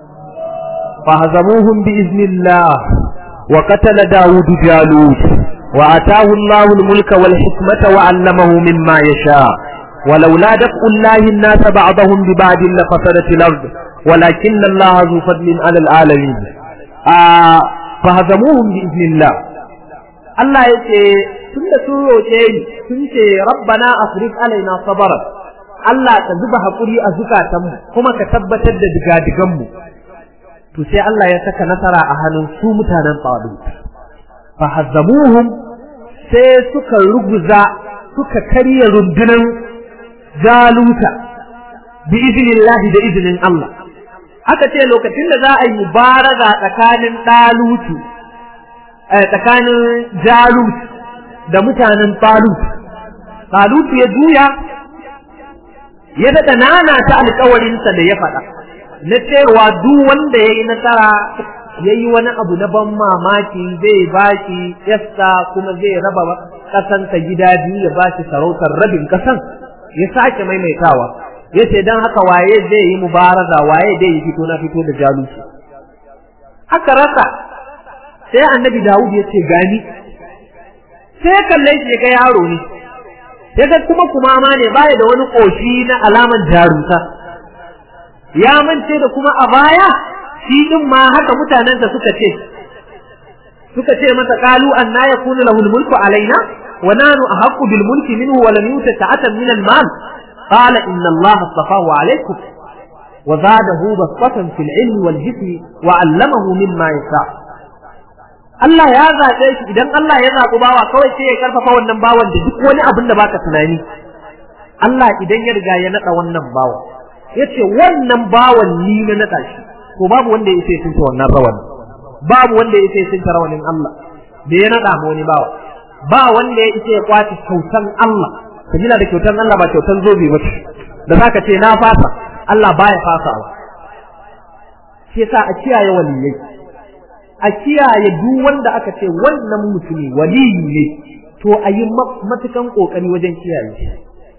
فهزموهم بإذن الله وقتل داود جالوت وآتاه الله الملك والحكمة وعلمه مما يشاء ولولا دفع الله الناس بعضهم ببعض لفسدت الأرض ولكن الله ذو فضل على العالمين آه فهزموهم بإذن الله Allah ya ce tun da sun roƙe ni sun ce rabbana afriq alaina sabara Allah ka zuba haƙuri a zukatanmu kuma ka tabbatar da digadiganmu to sai Allah ya saka nasara a hannun su mutanen Talut fa hazzamuhum sai suka ruguza suka karya rundunan jaluta bi iznillahi da izinin Allah aka ce lokacin da za a yi mubaraza tsakanin Talutu tsakanin Jalut da mutanen Talut Talut ya juya ya daɗa nana ta alkawarinsa da ya faɗa na cewa duk wanda ya yi nasara ya yi wani abu na ban mamaki zai bashi yasta kuma zai raba ƙasansa gida biyu ya bashi sarautar rabin ƙasan ya sake maimaitawa ya ce don haka waye zai yi mubaraza waye zai yi fito na fito da jalusi aka rasa sai annabi dawud ya ce gani sai ya kalle shi ga yaro ne ya ga kuma kuma ma ne baya da wani ƙoshi na alaman jaruta ya mance da kuma a baya shi din ma haka mutanensa suka ce suka ce masa qalu anna yakunu lahu mulku alaina wa nanu ahqqu bil mulki minhu wa lam yuta ta'atan min al mal qala inna allaha astafahu alaykum wa zadahu basatan fil ilmi wal jismi wa 'allamahu mimma yasha Allah ya zaɓe shi idan Allah ya zaɓi bawa kawai sai ya karfafa wannan bawan da duk wani abin da baka tunani Allah idan ya riga ya naɗa wannan bawa yace wannan bawan ni na naɗa shi to babu wanda ya sai tunta wannan rawan babu wanda ya sai tunta rawanin Allah da ya naɗa ma wani bawa ba wanda ya isa ya kwace kyautan Allah kabila da kyautan Allah ba kyautan zobe ba da zaka ce na fasa Allah baya fasawa shi yasa a kiyaye waliyai a kiyaye duk wanda aka ce wannan mutumi waliyi ne to a yi matukan kokari wajen kiyaye shi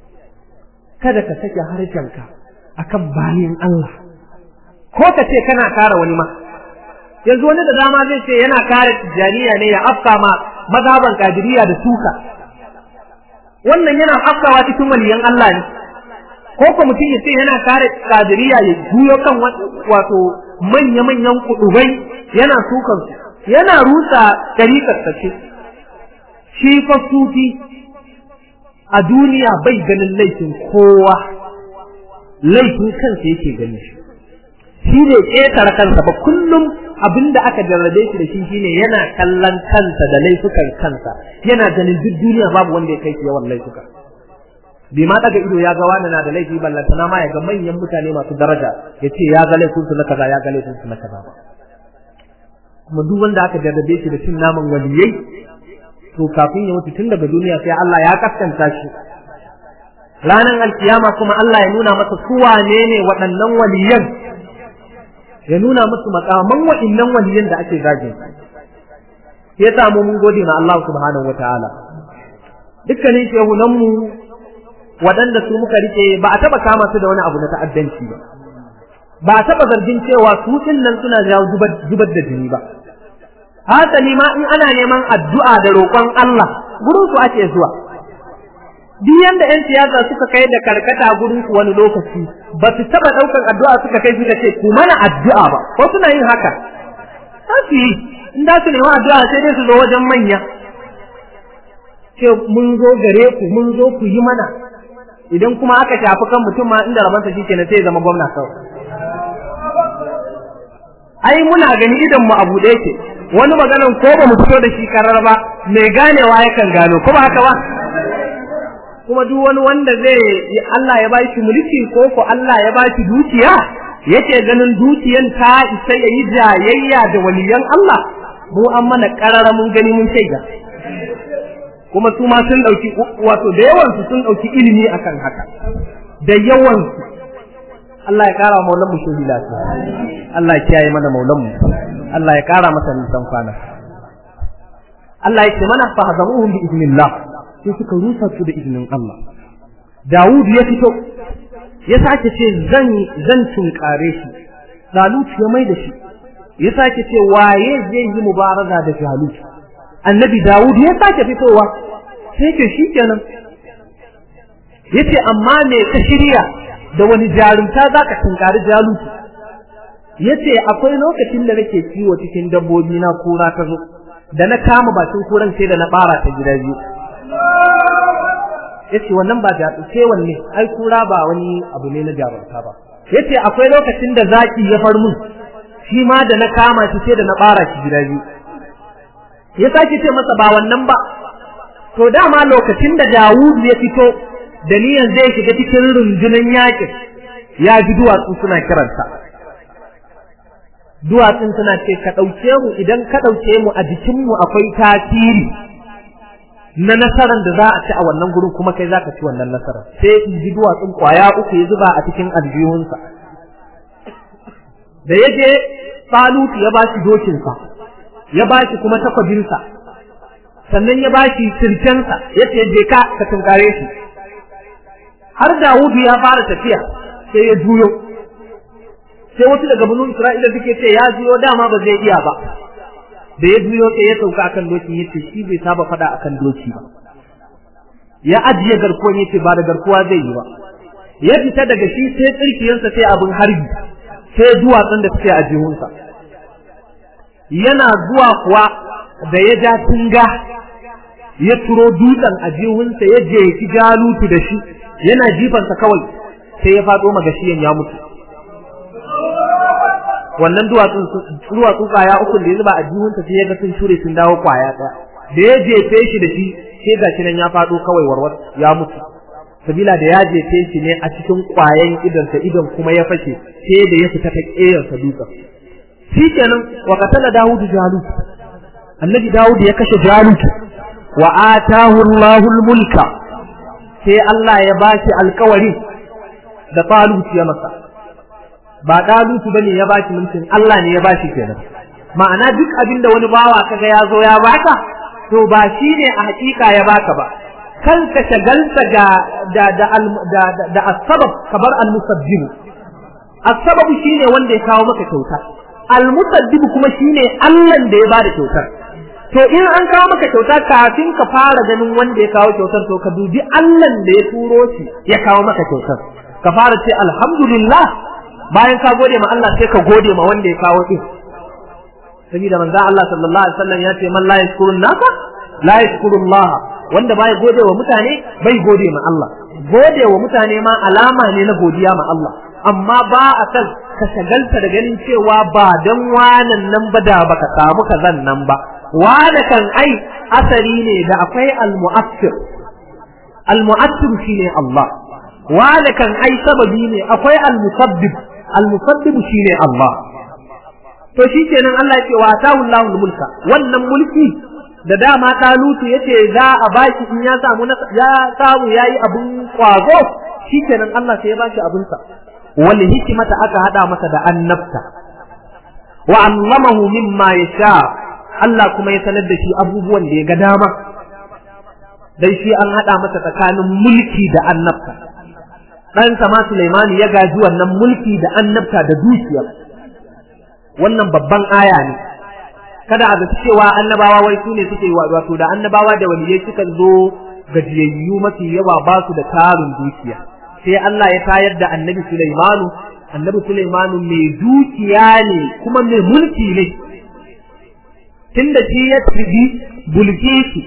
kada ka sake harshenka akan bayan Allah ko ka ce kana kare wani ma yanzu wani da dama zai ce yana kare tijaniya ne ya afka ma mazhaban kadiriya da suka wannan yana afkawa cikin waliyan Allah ne ko ko mutum ya ce yana kare kadiriya ya juyo kan wato manya-manyan kudubai yana sukan su yana rusa tarikar ce shi fa sufi a duniya bai ganin laifin kowa laifin kansa yake gani shi shi ne ƙetare kansa ba kullum abinda aka jarrabe shi da shi shine yana kallon kansa da laifukan kansa yana ganin duk duniya babu wanda ya kai shi yawan laifuka bai ma daga ido ya ga wani na da laifi ballantana ma ya ga manyan mutane masu daraja ya ce ya ga laifin su na kaza ya ga laifin su na kaza ba kuma duk wanda aka jarrabe shi da cin naman waliyai to kafin ya mutu tun daga duniya sai Allah ya kaskanta shi ranar alkiyama kuma Allah ya nuna masa su wane ne waɗannan waliyan ya nuna musu makaman waɗannan waliyan da ake zagin ya samu mun gode ma Allah subhanahu wataala dukkanin shehunan mu waɗanda su muka rike ba a taba kama su da wani abu na ta'addanci ba ba a taba zargin cewa su nan suna jawo zubar da jini ba hasali ma in ana neman addu'a da roƙon Allah gurin su ake zuwa duk yanda yan siyasa suka kai da karkata gurin su wani lokaci ba su taba daukan addu'a suka kai suka ce ku mana addu'a ba ko suna yin haka za su yi in da su nemi addu'a sai dai su zo wajen manya ce mun zo gare ku mun zo ku yi mana idan kuma aka shafi kan mutum ma inda rabansa shi kenan sai ya zama gwamna kawai ai muna gani idan mu abu da yake wani maganan ko ba mu fito da shi karar ba mai ganewa yakan gano ko ba haka ba kuma duk wani wanda zai Allah ya bashi mulki ko ko Allah ya bashi dukiya yake ganin dukiyan ta isa ya yi jayayya da waliyan Allah mu an mana karara mun gani mun shaida kuma su ma sun dauki wato da yawan su sun dauki ilimi akan haka da yawan su Allah ya kara maulan mu shi lafiya Allah ya kiyaye mana maulan mu Allah ya kara masa nisan kwana Allah ya ce mana fa hazamuhum bi idnillah sai suka rusa su da izinin Allah Dawud ya fito ya sake ce zan zan tunkare shi Jalut ya mai da shi ya sake ce waye zai yi mubaraza da Jalut Annabi Dawud ya sake fitowa sai ke shi kenan yace amma me ka shirya da wani jarumta zaka tunkari Jalut yace akwai lokacin da nake kiwo cikin dabbobi na kura ta zo da na kama bakin kuran sai da na bara ta gida biyu yace wannan ba da sai wanne ai kura ba wani abu ne na jarumta ba yace akwai lokacin da zaki ya far mun shi ma da na kama shi sai da na bara shi gida biyu ya sake ce masa ba wannan ba to dama lokacin da Dawud ya fito da niyan zai shiga cikin rundunar yakin ya ji duwatsu suna kiransa duwatsun suna ce ka ɗauke mu idan ka ɗauke mu a jikinmu akwai tasiri na nasarar da za a ci a wannan gurin kuma kai zaka ci wannan nasarar sai in ji duwatsun kwaya uku ya zuba a cikin aljihunsa da ya je Salutu ya ba shi dokinsa ya ba shi kuma takwabinsa sannan ya ba shi sirkensa ya ce je ka ka tunkare shi har Dawudu ya fara tafiya sai ya juyo sai wasu daga banu Isra'ila suke ce ya juyo dama ba zai iya ba da ya juyo sai ya sauka akan doki yace shi bai saba fada akan doki ba ya ajiye garkuwan yace ba da garkuwa zai yi ba ya fita daga shi sai tsirkiyarsa sai abin harbi sai duwatsun da suke a jihunsa yana zuwa kuwa da ya ja tunga ya turo dutsen a jihunsa ya jefi jalutu da shi yana jifansa kawai sai ya faɗo magashiyan ya mutu wannan duwatsun duwatsu kwaya uku da ya zuba a jihunsa sai ya ga sun shure sun dawo kwaya ɗaya da ya jefe shi da shi sai ga shi nan ya faɗo kawai warwar ya mutu sabila da ya jefe shi ne a cikin kwayan idonsa idon kuma ya fashe sai da ya fita ta ƙeyarsa dutsen shi kenan wa qatala dawudu jalut annabi dawud ya kashe jalut wa atahu allahul mulka sai Allah ya bashi alkawari da talut ya masa ba talut bane ya bashi mulkin Allah ne ya bashi kenan ma'ana duk abinda wani bawa kaga ya zo ya baka to ba shi ne a hakika ya baka ba kanka shagalta ga da da da da asbab kabar al-musabbib asbab shine wanda ya kawo maka kyauta al-musabbib kuma shine Allah da ya bada kyautar to in an kawo maka kyauta kafin ka fara ganin wanda ya kawo kyautar to ka dubi Allah da ya turo shi ya kawo maka kyautar ka fara ce alhamdulillah bayan ka gode ma Allah sai ka gode ma wanda ya kawo din saboda manzo Allah sallallahu alaihi wasallam ya ce man la yashkurun nasa la yashkurun Allah wanda bai gode wa mutane bai gode ma Allah gode wa mutane ma alama ne na godiya ma Allah amma ba a kan ka shagalta da ganin cewa ba dan wanan nan ba da baka samu kazan nan ba wanda kan ai asari ne da akwai al-mu'assir al-mu'assir shine Allah wanda kan ai sababi ne akwai al-musabbib al-musabbib shine Allah to shikenan Allah ya ce wa atahu Allahu mulka wannan mulki da dama talutu yace za a baki in ya samu ya samu yayi abun kwazo shikenan Allah sai ya bashi abun sa wal hikmata aka hada masa da annabta wa allamahu mimma yasha Allah kuma ya sanar da shi abubuwan da ya ga dama dan shi an hada masa tsakanin mulki da annabta dan sama Sulaiman ya gaji wannan mulki da annabta da dukiya wannan babban aya ne kada a zaci cewa annabawa wai su ne suke wato da annabawa da waliyai suka zo gajiyayyu mafi yawa ba su da tarin dukiya sai Allah ya tayar da annabi Sulaimanu annabi Sulaimanu mai dukiya ne kuma mai mulki ne tunda shi ya tibi bulkishi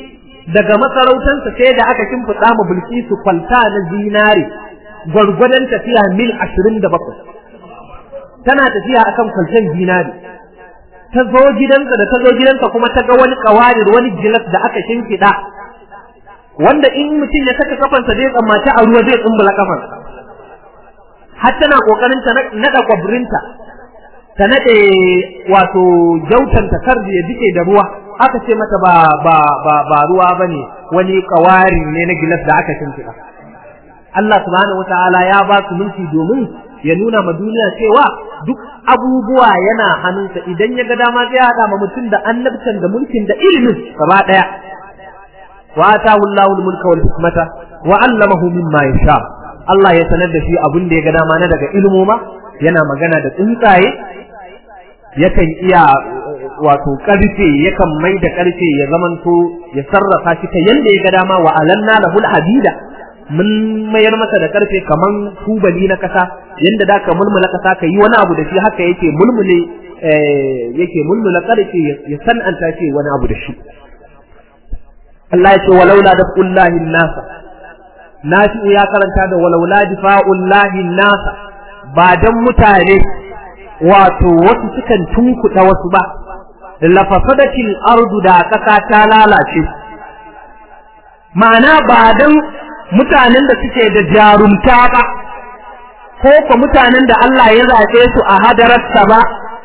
daga masarautansa sai da aka kimfida mu bilkisu kwalta na zinare gwargwadon tafiya mil ashirin da bakwai tana tafiya akan kwaltan zinare ta zo gidansa da ta zo gidansa kuma ta ga wani kawarir wani gilas da aka shimfiɗa wanda in mutum ya saka kafansa zai tsammaci a ruwa zai tsumbula kafansa har tana kokarin ta nada kwabrinta ta nade wato jautanta kar ya dike da ruwa aka ce mata ba ba ba ba ruwa bane wani kawari ne na gilas da aka shimfiɗa Allah subhanahu wataala ya ba su mulki domin ya nuna ma duniya cewa duk abubuwa yana hannunsa idan ya ga dama zai hada ma mutum da annabtan da mulkin da ilimin gaba daya wa atahu Allahu al-mulka wal hikmata wa 'allamahu mimma yasha Allah ya sanar da shi abin da ya ga dama na daga ilmoma yana magana da tsuntsaye yakan iya wato karfe yakan mai da karfe ya zamanto ya sarrafa shi ta yanda ya ga dama wa alanna lahul hadida mun mayar masa da karfe kaman tubali na kasa yanda da ka mulmula kasa ka yi wani abu da shi haka yake mulmule yake mulmula karfe ya san'anta shi wani abu da shi Allah ya ce walaula da kullahi nasa nafi'u ya karanta da walaula difa'ullahi nasa ba dan mutane wato wasu sukan tunkuɗa wasu ba lafasadatil ardu da ƙasa ta lalace ma'ana ba dan mutanen da suke da jarumta ba ko ko mutanen da Allah ya zaɓe su a hadararsa ba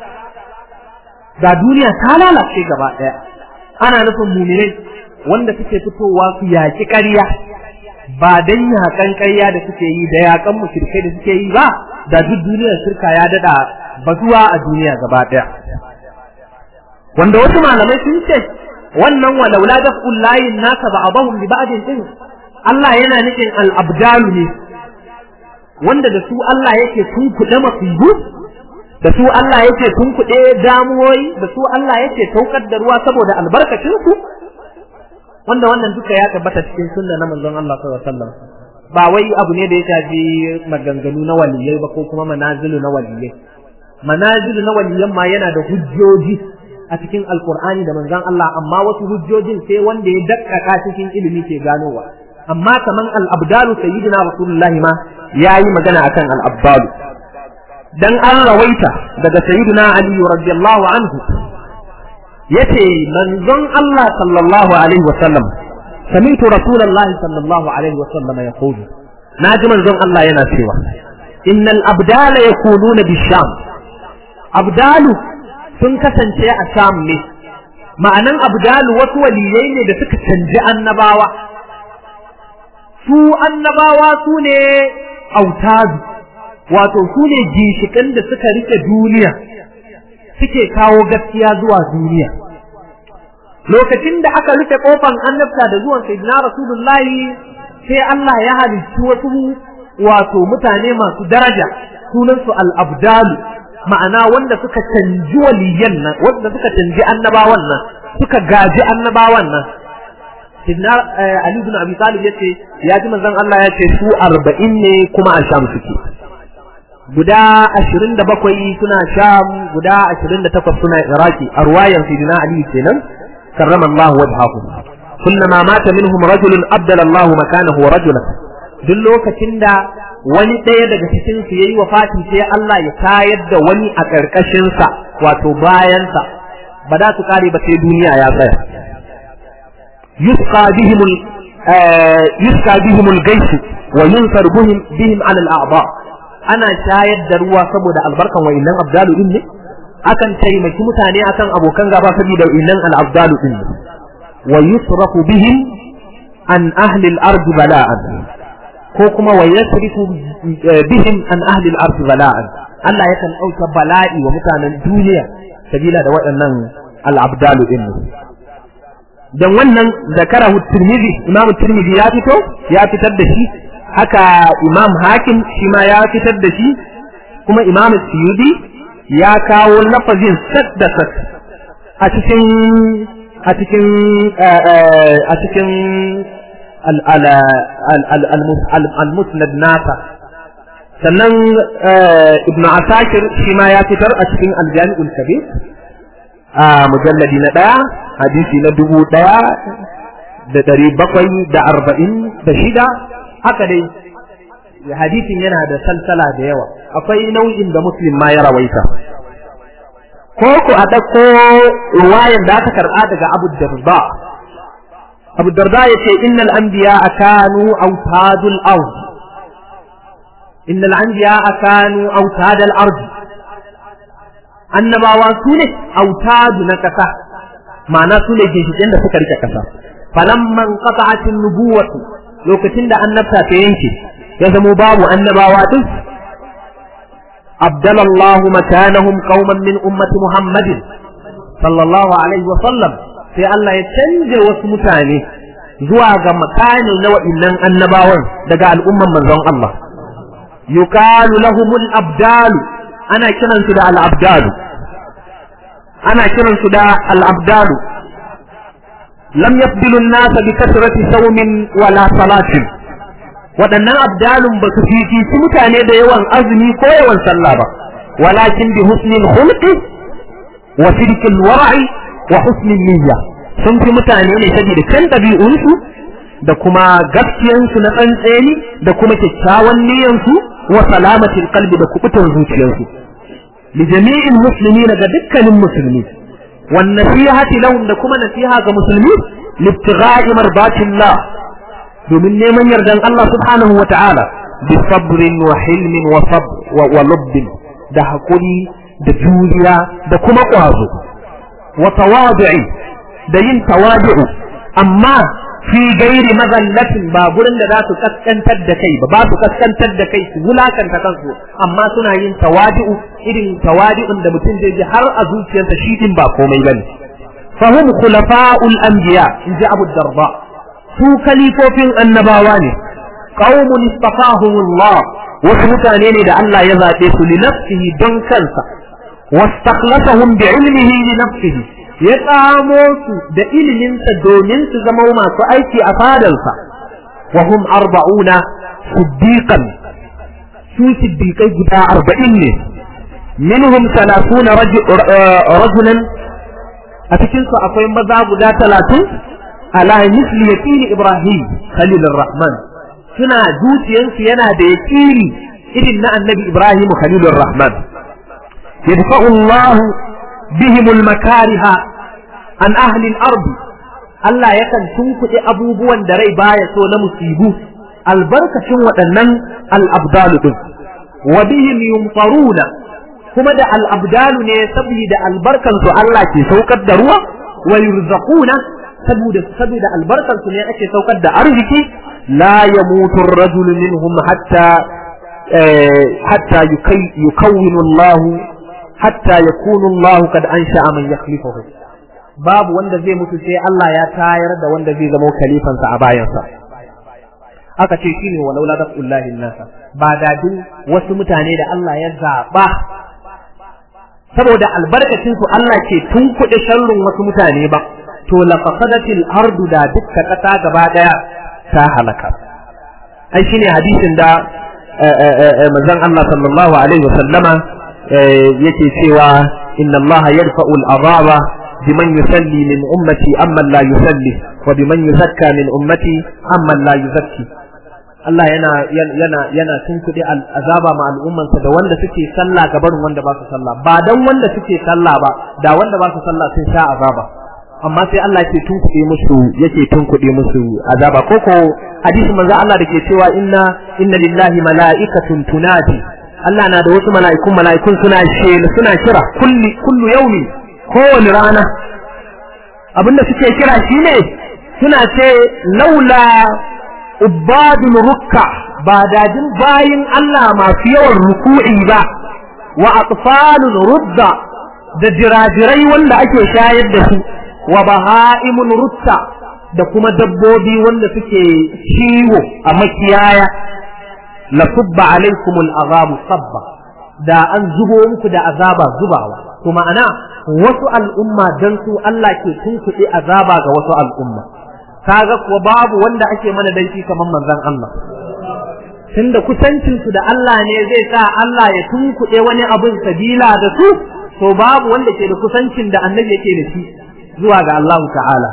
da duniya ta lalace gaba ɗaya ana nufin muminai wanda suke fitowa su yaƙi ƙarya ba dan yaƙan ƙarya da suke yi da yaƙan mushrikai da suke yi ba da duk duniyar shirka ya dada bazuwa a duniya gaba ɗaya wanda wasu malamai sun ce wannan walaula da kullayin nasa ba abahum bi ba'din din Allah yana nufin al-abdalu ne wanda da su Allah yake tunkuɗe masibu da su Allah yake tunkuɗe damuwoyi da su Allah yake saukar da ruwa saboda albarkacin su wanda wannan duka ya tabbata cikin sunna na manzon Allah sallallahu alaihi wasallam ba wai abu ne da ya shafi maganganu na waliyai ba ko kuma manazilu na waliyai manazilu na waliyan ma yana da hujjoji a cikin alkur'ani da manzon Allah amma wasu hujjojin sai wanda ya dakkaka cikin ilimi ke ganowa amma kaman al-abdalu sayyidina rasulullah ma yayi magana akan al-abdalu dan an rawaita daga sayyidina ali radiyallahu anhu yace manzon Allah sallallahu alaihi wa sallam sami'tu rasulullahi sallallahu alaihi wa sallam yaqulu naji manzon Allah yana cewa innal abdala yaquluna bisham abdalu sun kasance a sham ne ma'anan abdalu wasu waliyai ne da suka canji annabawa su annabawa su ne autadu wato su ne ginshiƙan da suka rike duniya suke kawo gaskiya zuwa duniya lokacin da aka rufe kofan annabta da zuwan sayyidina rasulullahi sai Allah ya halicci wasu wato mutane masu daraja sunansu al-abdalu ma'ana wanda suka canji waliyan nan wanda suka canji annabawan nan suka gaji annabawan nan Sidna Ali bin Abi Talib yace ya ji manzon Allah yace su 40 ne kuma a Sham suke guda 27 suna Sham guda 28 suna Iraki a ruwayan Sidna Ali kenan karrama Allah wajhahu kullama mata minhum rajulun abdala Allah makanahu rajulan duk lokacin da wani ɗaya daga cikin su yayi wafati sai Allah ya tayar da wani a ƙarƙashin sa wato bayan sa ba da su kare ba sai duniya ya tsaya yusqa bihim yusqa bihim al-gayth wa yunsar bihim bihim ala al-a'dha ana shayar da ruwa saboda albarkan wa'innan abdalu din ne akan taimaki mutane akan abokan gaba saboda wa'innan al-abdalu din ne wa yusrafu bihim an ahli al-ard bala'an ko kuma wa yasrifu bihim an ahli al-ard bala'an Allah yakan dauka bala'i wa mutanen duniya sabila da waɗannan al-abdalu din dan wannan zakarahu tirmidhi imam tirmidhi ya fito ya fitar da shi haka imam hakim shi ma ya fitar da shi kuma imam suyudi ya kawo lafazin sat da sat a cikin a cikin a cikin al-musnad nasa sannan ibn asakir shi ma ya fitar a cikin al-jami'ul kabir a mujalladi na ɗaya hadisi na dubu ɗaya da ɗari bakwai da arba'in da shida haka dai hadisin yana da salsala da yawa akwai nau'in da muslim ma ya rawaita ko ku a ɗauko ruwayan da aka karɓa daga abu darda abu darda ya ce innal anbiya kanu autadul ard innal anbiya kanu autadul ard annabawa su ne autadu na kasa ma'ana su ne ginshiƙin da suka rike kasa falamman qata'atin nubuwatu lokacin da annabta ta yanke ya zamo babu annabawa din abdalallahu makanahum qauman min ummati muhammadin sallallahu alaihi wa sallam sai Allah ya canje wasu mutane zuwa ga makanin na wa'innan annabawan daga al'umman manzon Allah yuqalu lahumul abdalu ana kiransu da al-abdalu ana kiransu da al-abdalu lam yafdilu an-nas bi kasrati sawmin wala salatin waɗannan abdalun ba su fifici mutane da yawan azumi ko yawan sallah ba walakin bi husnil khulqi wa sidqil wara'i wa husnil niyya sun fi mutane ne saboda kan ɗabi'unsu da kuma gaskiyansu na tsantseni da kuma kyakkyawan niyyansu wa salamatil qalbi da kubutar zuciyarsu li jami'il muslimina ga dukkanin musulmi wan nasihati lahum da kuma nasiha ga musulmi libtigha'i marbatillah domin neman yardan Allah subhanahu wa ta'ala bi sabrin wa hilmin wa sabr wa lubbin da hakuri da juriya da kuma ƙwazo wa tawadu'i da yin tawadu'u amma fi gairi mazallatin ba gurin da za su kaskantar da kai ba ba su kaskantar da kai su wulakanta kansu amma suna yin tawadu'u irin tawadu'un da mutum zai ji har a zuciyarsa shi din ba komai bane fahum khulafa'ul anbiya in ji abu darba su kalifofin annabawa ne qaumun istafahumullah wasu mutane ne da Allah ya zaɓe su li nafsihi don kansa wastaklasahum bi ilmihi li nafsihi ya tsamo su da iliminsa domin su zama masu aiki a fadarsa wa hum arba'una siddiqan su siddiqai guda arba'in ne minhum salasuna rajulan a cikin su akwai maza guda talatin ala misli yaqini ibrahim khalilur rahman suna zuciyansu yana da yaqini irin na annabi ibrahim khalilur rahman yadfa'u Allah bihim al-makariha an ahli al-ard Allah yakan tunkuɗe abubuwan da rai baya so na musibu albarkacin waɗannan al-abdalu din wa bihim yumtaruna kuma da al-abdalu ne saboda albarkan su Allah ke saukar da ruwa wa yurzaquna saboda saboda albarkan su ne ake saukar da arziki la yamutu ar-rajulu minhum hatta hatta yukawwinu Allah hatta yakunu Allah kad ansha'a man yakhlifuhu babu wanda zai mutu sai Allah ya tayar da wanda zai zama khalifansa a bayansa aka ce shine walau la daqullahi nasa ba dadin wasu mutane da Allah ya zaba saboda albarkacin su Allah ke tunkuɗe sharrin wasu mutane ba to la fasadatil ardu da dukkan kasa gaba daya ta halaka ai shine hadisin da manzon Allah sallallahu alaihi wasallama yake cewa inna Allah yarfa'u al-azaba biman yusalli min ummati amma la yusalli wa biman yuzakka min ummati amma la yuzakki Allah yana yana yana tunkuɗe azaba ma al'ummansa da wanda suke sallah ga barin wanda ba su sallah ba dan wanda suke sallah ba da wanda ba su sallah sun sha azaba amma sai Allah yake tunkuɗe musu yake tunkuɗe musu azaba koko hadisi manzo Allah da ke cewa inna inna lillahi mala'ikatun tunadi Allah na da wasu mala'ikun mala'ikun suna shela suna kira kulli kullu yaumi kowane rana abinda suke kira shine suna ce laula ubadul rukka ba dadin bayin Allah masu yawan ruku'i ba wa atfalul rudda da jirajirai wanda ake shayar da su wa baha'imun rutta da kuma dabbobi wanda suke ciwo a makiyaya la subba alaikumul azabu sabba da an zubo muku da azaba zubawa to ma'ana wasu al'umma dan su Allah ke tunkuɗe azaba ga wasu al'umma kaga kuwa babu wanda ake mana danki kamar manzon Allah tunda kusancin su da Allah ne zai sa Allah ya tunkuɗe wani abun sabila da su to babu wanda ke da kusancin da annabi yake da shi zuwa ga Allah ta'ala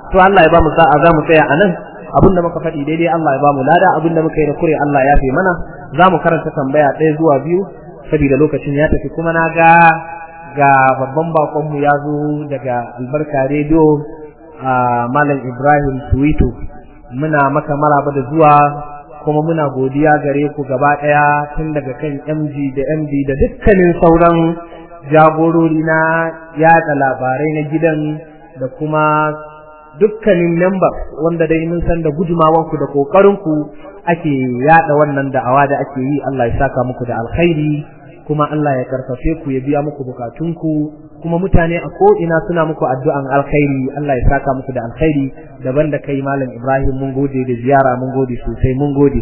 to Allah ya ba mu sa'a za mu tsaya a nan abin da muka faɗi daidai Allah ya ba mu lada abin da muka yi da kure Allah ya fi mana za mu karanta tambaya ɗaya zuwa biyu saboda lokacin ya tafi kuma na ga ga babban bakonmu ya zo daga albarka rediyo a malam ibrahim suwito muna maka maraba da zuwa kuma muna godiya gare ku gaba ɗaya tun daga kan mg da md da dukkanin sauran jagorori na yada labarai na gidan da kuma dukkanin member wanda dai mun san da gudumawanku da kokarinku ake yada wannan da'awa da ake yi Allah ya saka muku da alkhairi kuma Allah ya karfafe ku ya biya muku bukatunku kuma mutane a ko ina suna muku addu'an alkhairi Allah ya saka muku da alkhairi daban da kai malam Ibrahim mun gode da ziyara mun gode sosai mun gode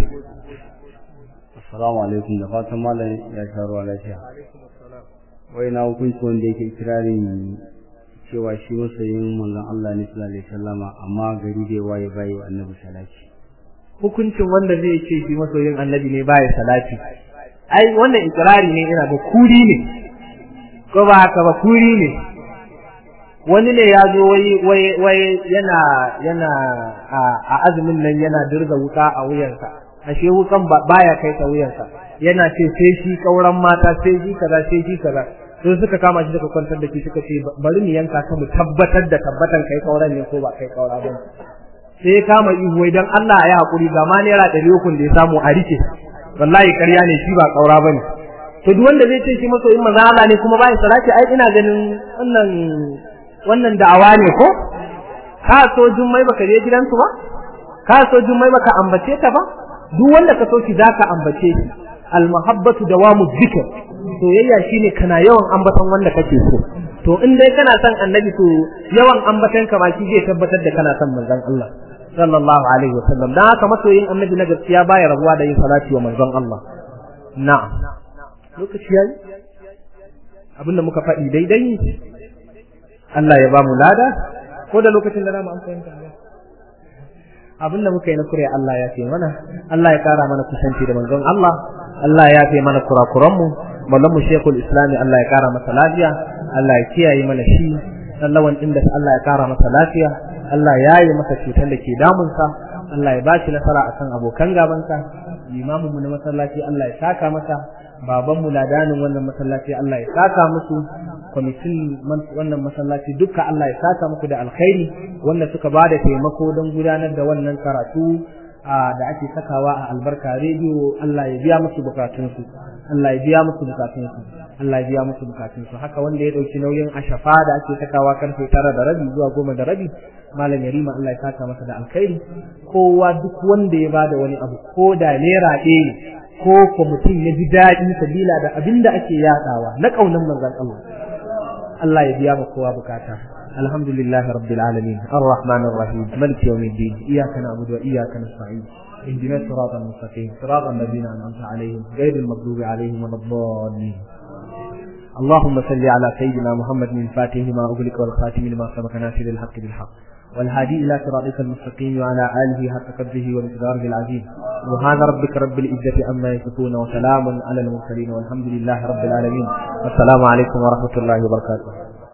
assalamu alaikum da fatan malam ya sha ruwa lafiya wai na hukunci wanda yake kirarin cewa shi masoyin manzon Allah ne sallallahu alaihi wasallama amma gari bai waye bai wa annabi salati hukuncin wanda zai ce shi masoyin annabi ne baya salati ai wannan ikrari ne ina da kuri ne ko ba haka ba kuri ne wani ne ya zo wai wai wai yana yana a azumin nan yana dirga wuka a wuyansa ashe wukan baya kai ta wuyansa yana ce sai shi kauran mata sai shi kaza sai shi kaza sai suka kama shi suka kwantar da shi suka ce bari mu yanka ka mu tabbatar da tabbatan kai kauran ne ko ba kai kaura ba sai ya kama ihu wai dan Allah ya hakuri ga ma naira ɗari uku da ya samu a rike wallahi ƙarya ne shi ba kaura bane to duk wanda zai ce shi masoyin maza Allah ne kuma bai salati ai ina ganin wannan wannan da'awa ne ko ka so jummai baka je gidansu ba ka so jummai baka ambace ta ba duk wanda ka so ki zaka ambace shi almuhabbatu dawamu dhikr soyayya shine kana yawan ambaton wanda kake so to in dai kana son annabi to yawan ambaton ka ba shi zai tabbatar da kana son manzon Allah sallallahu alaihi wasallam dan haka masoyin annabi na gaskiya baya rabuwa da yin salati wa manzon Allah na'am lokaci yayi abinda muka faɗi daidai Allah ya ba mu lada ko da lokacin da zamu amfani da abin da muka yi na kure Allah ya fi mana Allah ya kara mana kusanci da manzon Allah Allah ya fi mana kurakuran mu mallan mu Sheikhul Islami Allah ya kara masa lafiya Allah ya kiyaye mana shi sallawan inda Allah ya kara masa lafiya Allah ya yi masa cutar da ke damunsa Allah ya bashi nasara akan abokan gabansa limamin mu na masallaci Allah ya saka masa baban mu ladanin wannan masallaci Allah ya saka musu kwamitin wannan masallaci duka Allah ya saka muku da alkhairi wanda suka ba da taimako don gudanar da wannan karatu da ake sakawa a albarka rediyo Allah ya biya musu bukatunsu Allah ya biya musu bukatunsu Allah ya biya musu bukatunsu haka wanda ya dauki nauyin ashafa da ake sakawa karfe tara da rabi zuwa goma da rabi malam yarima Allah ya saka masa da alkhairi kowa duk wanda ya bada wani abu ko da naira ɗaya ko ko mutum ya ji daɗi sabila da abin da ake yaɗawa na ƙaunar manzon Allah Allah ya biya ma kowa bukata alhamdulillahi rabbil alamin arrahmanir rahim maliki yawmiddin iyyaka na'budu wa iyyaka nasta'in اهدنا الصراط المستقيم صراط الذين انعمت عليهم غير المغضوب عليهم ولا الضالين اللهم صل على سيدنا محمد من فاتح ما اغلق والخاتم لما سبق ناصر الحق بالحق والهادي الى صراطك المستقيم وعلى اله حق قدره ومقداره العظيم سبحان ربك رب العزه عما يصفون وسلام على المرسلين والحمد لله رب العالمين والسلام عليكم ورحمه الله وبركاته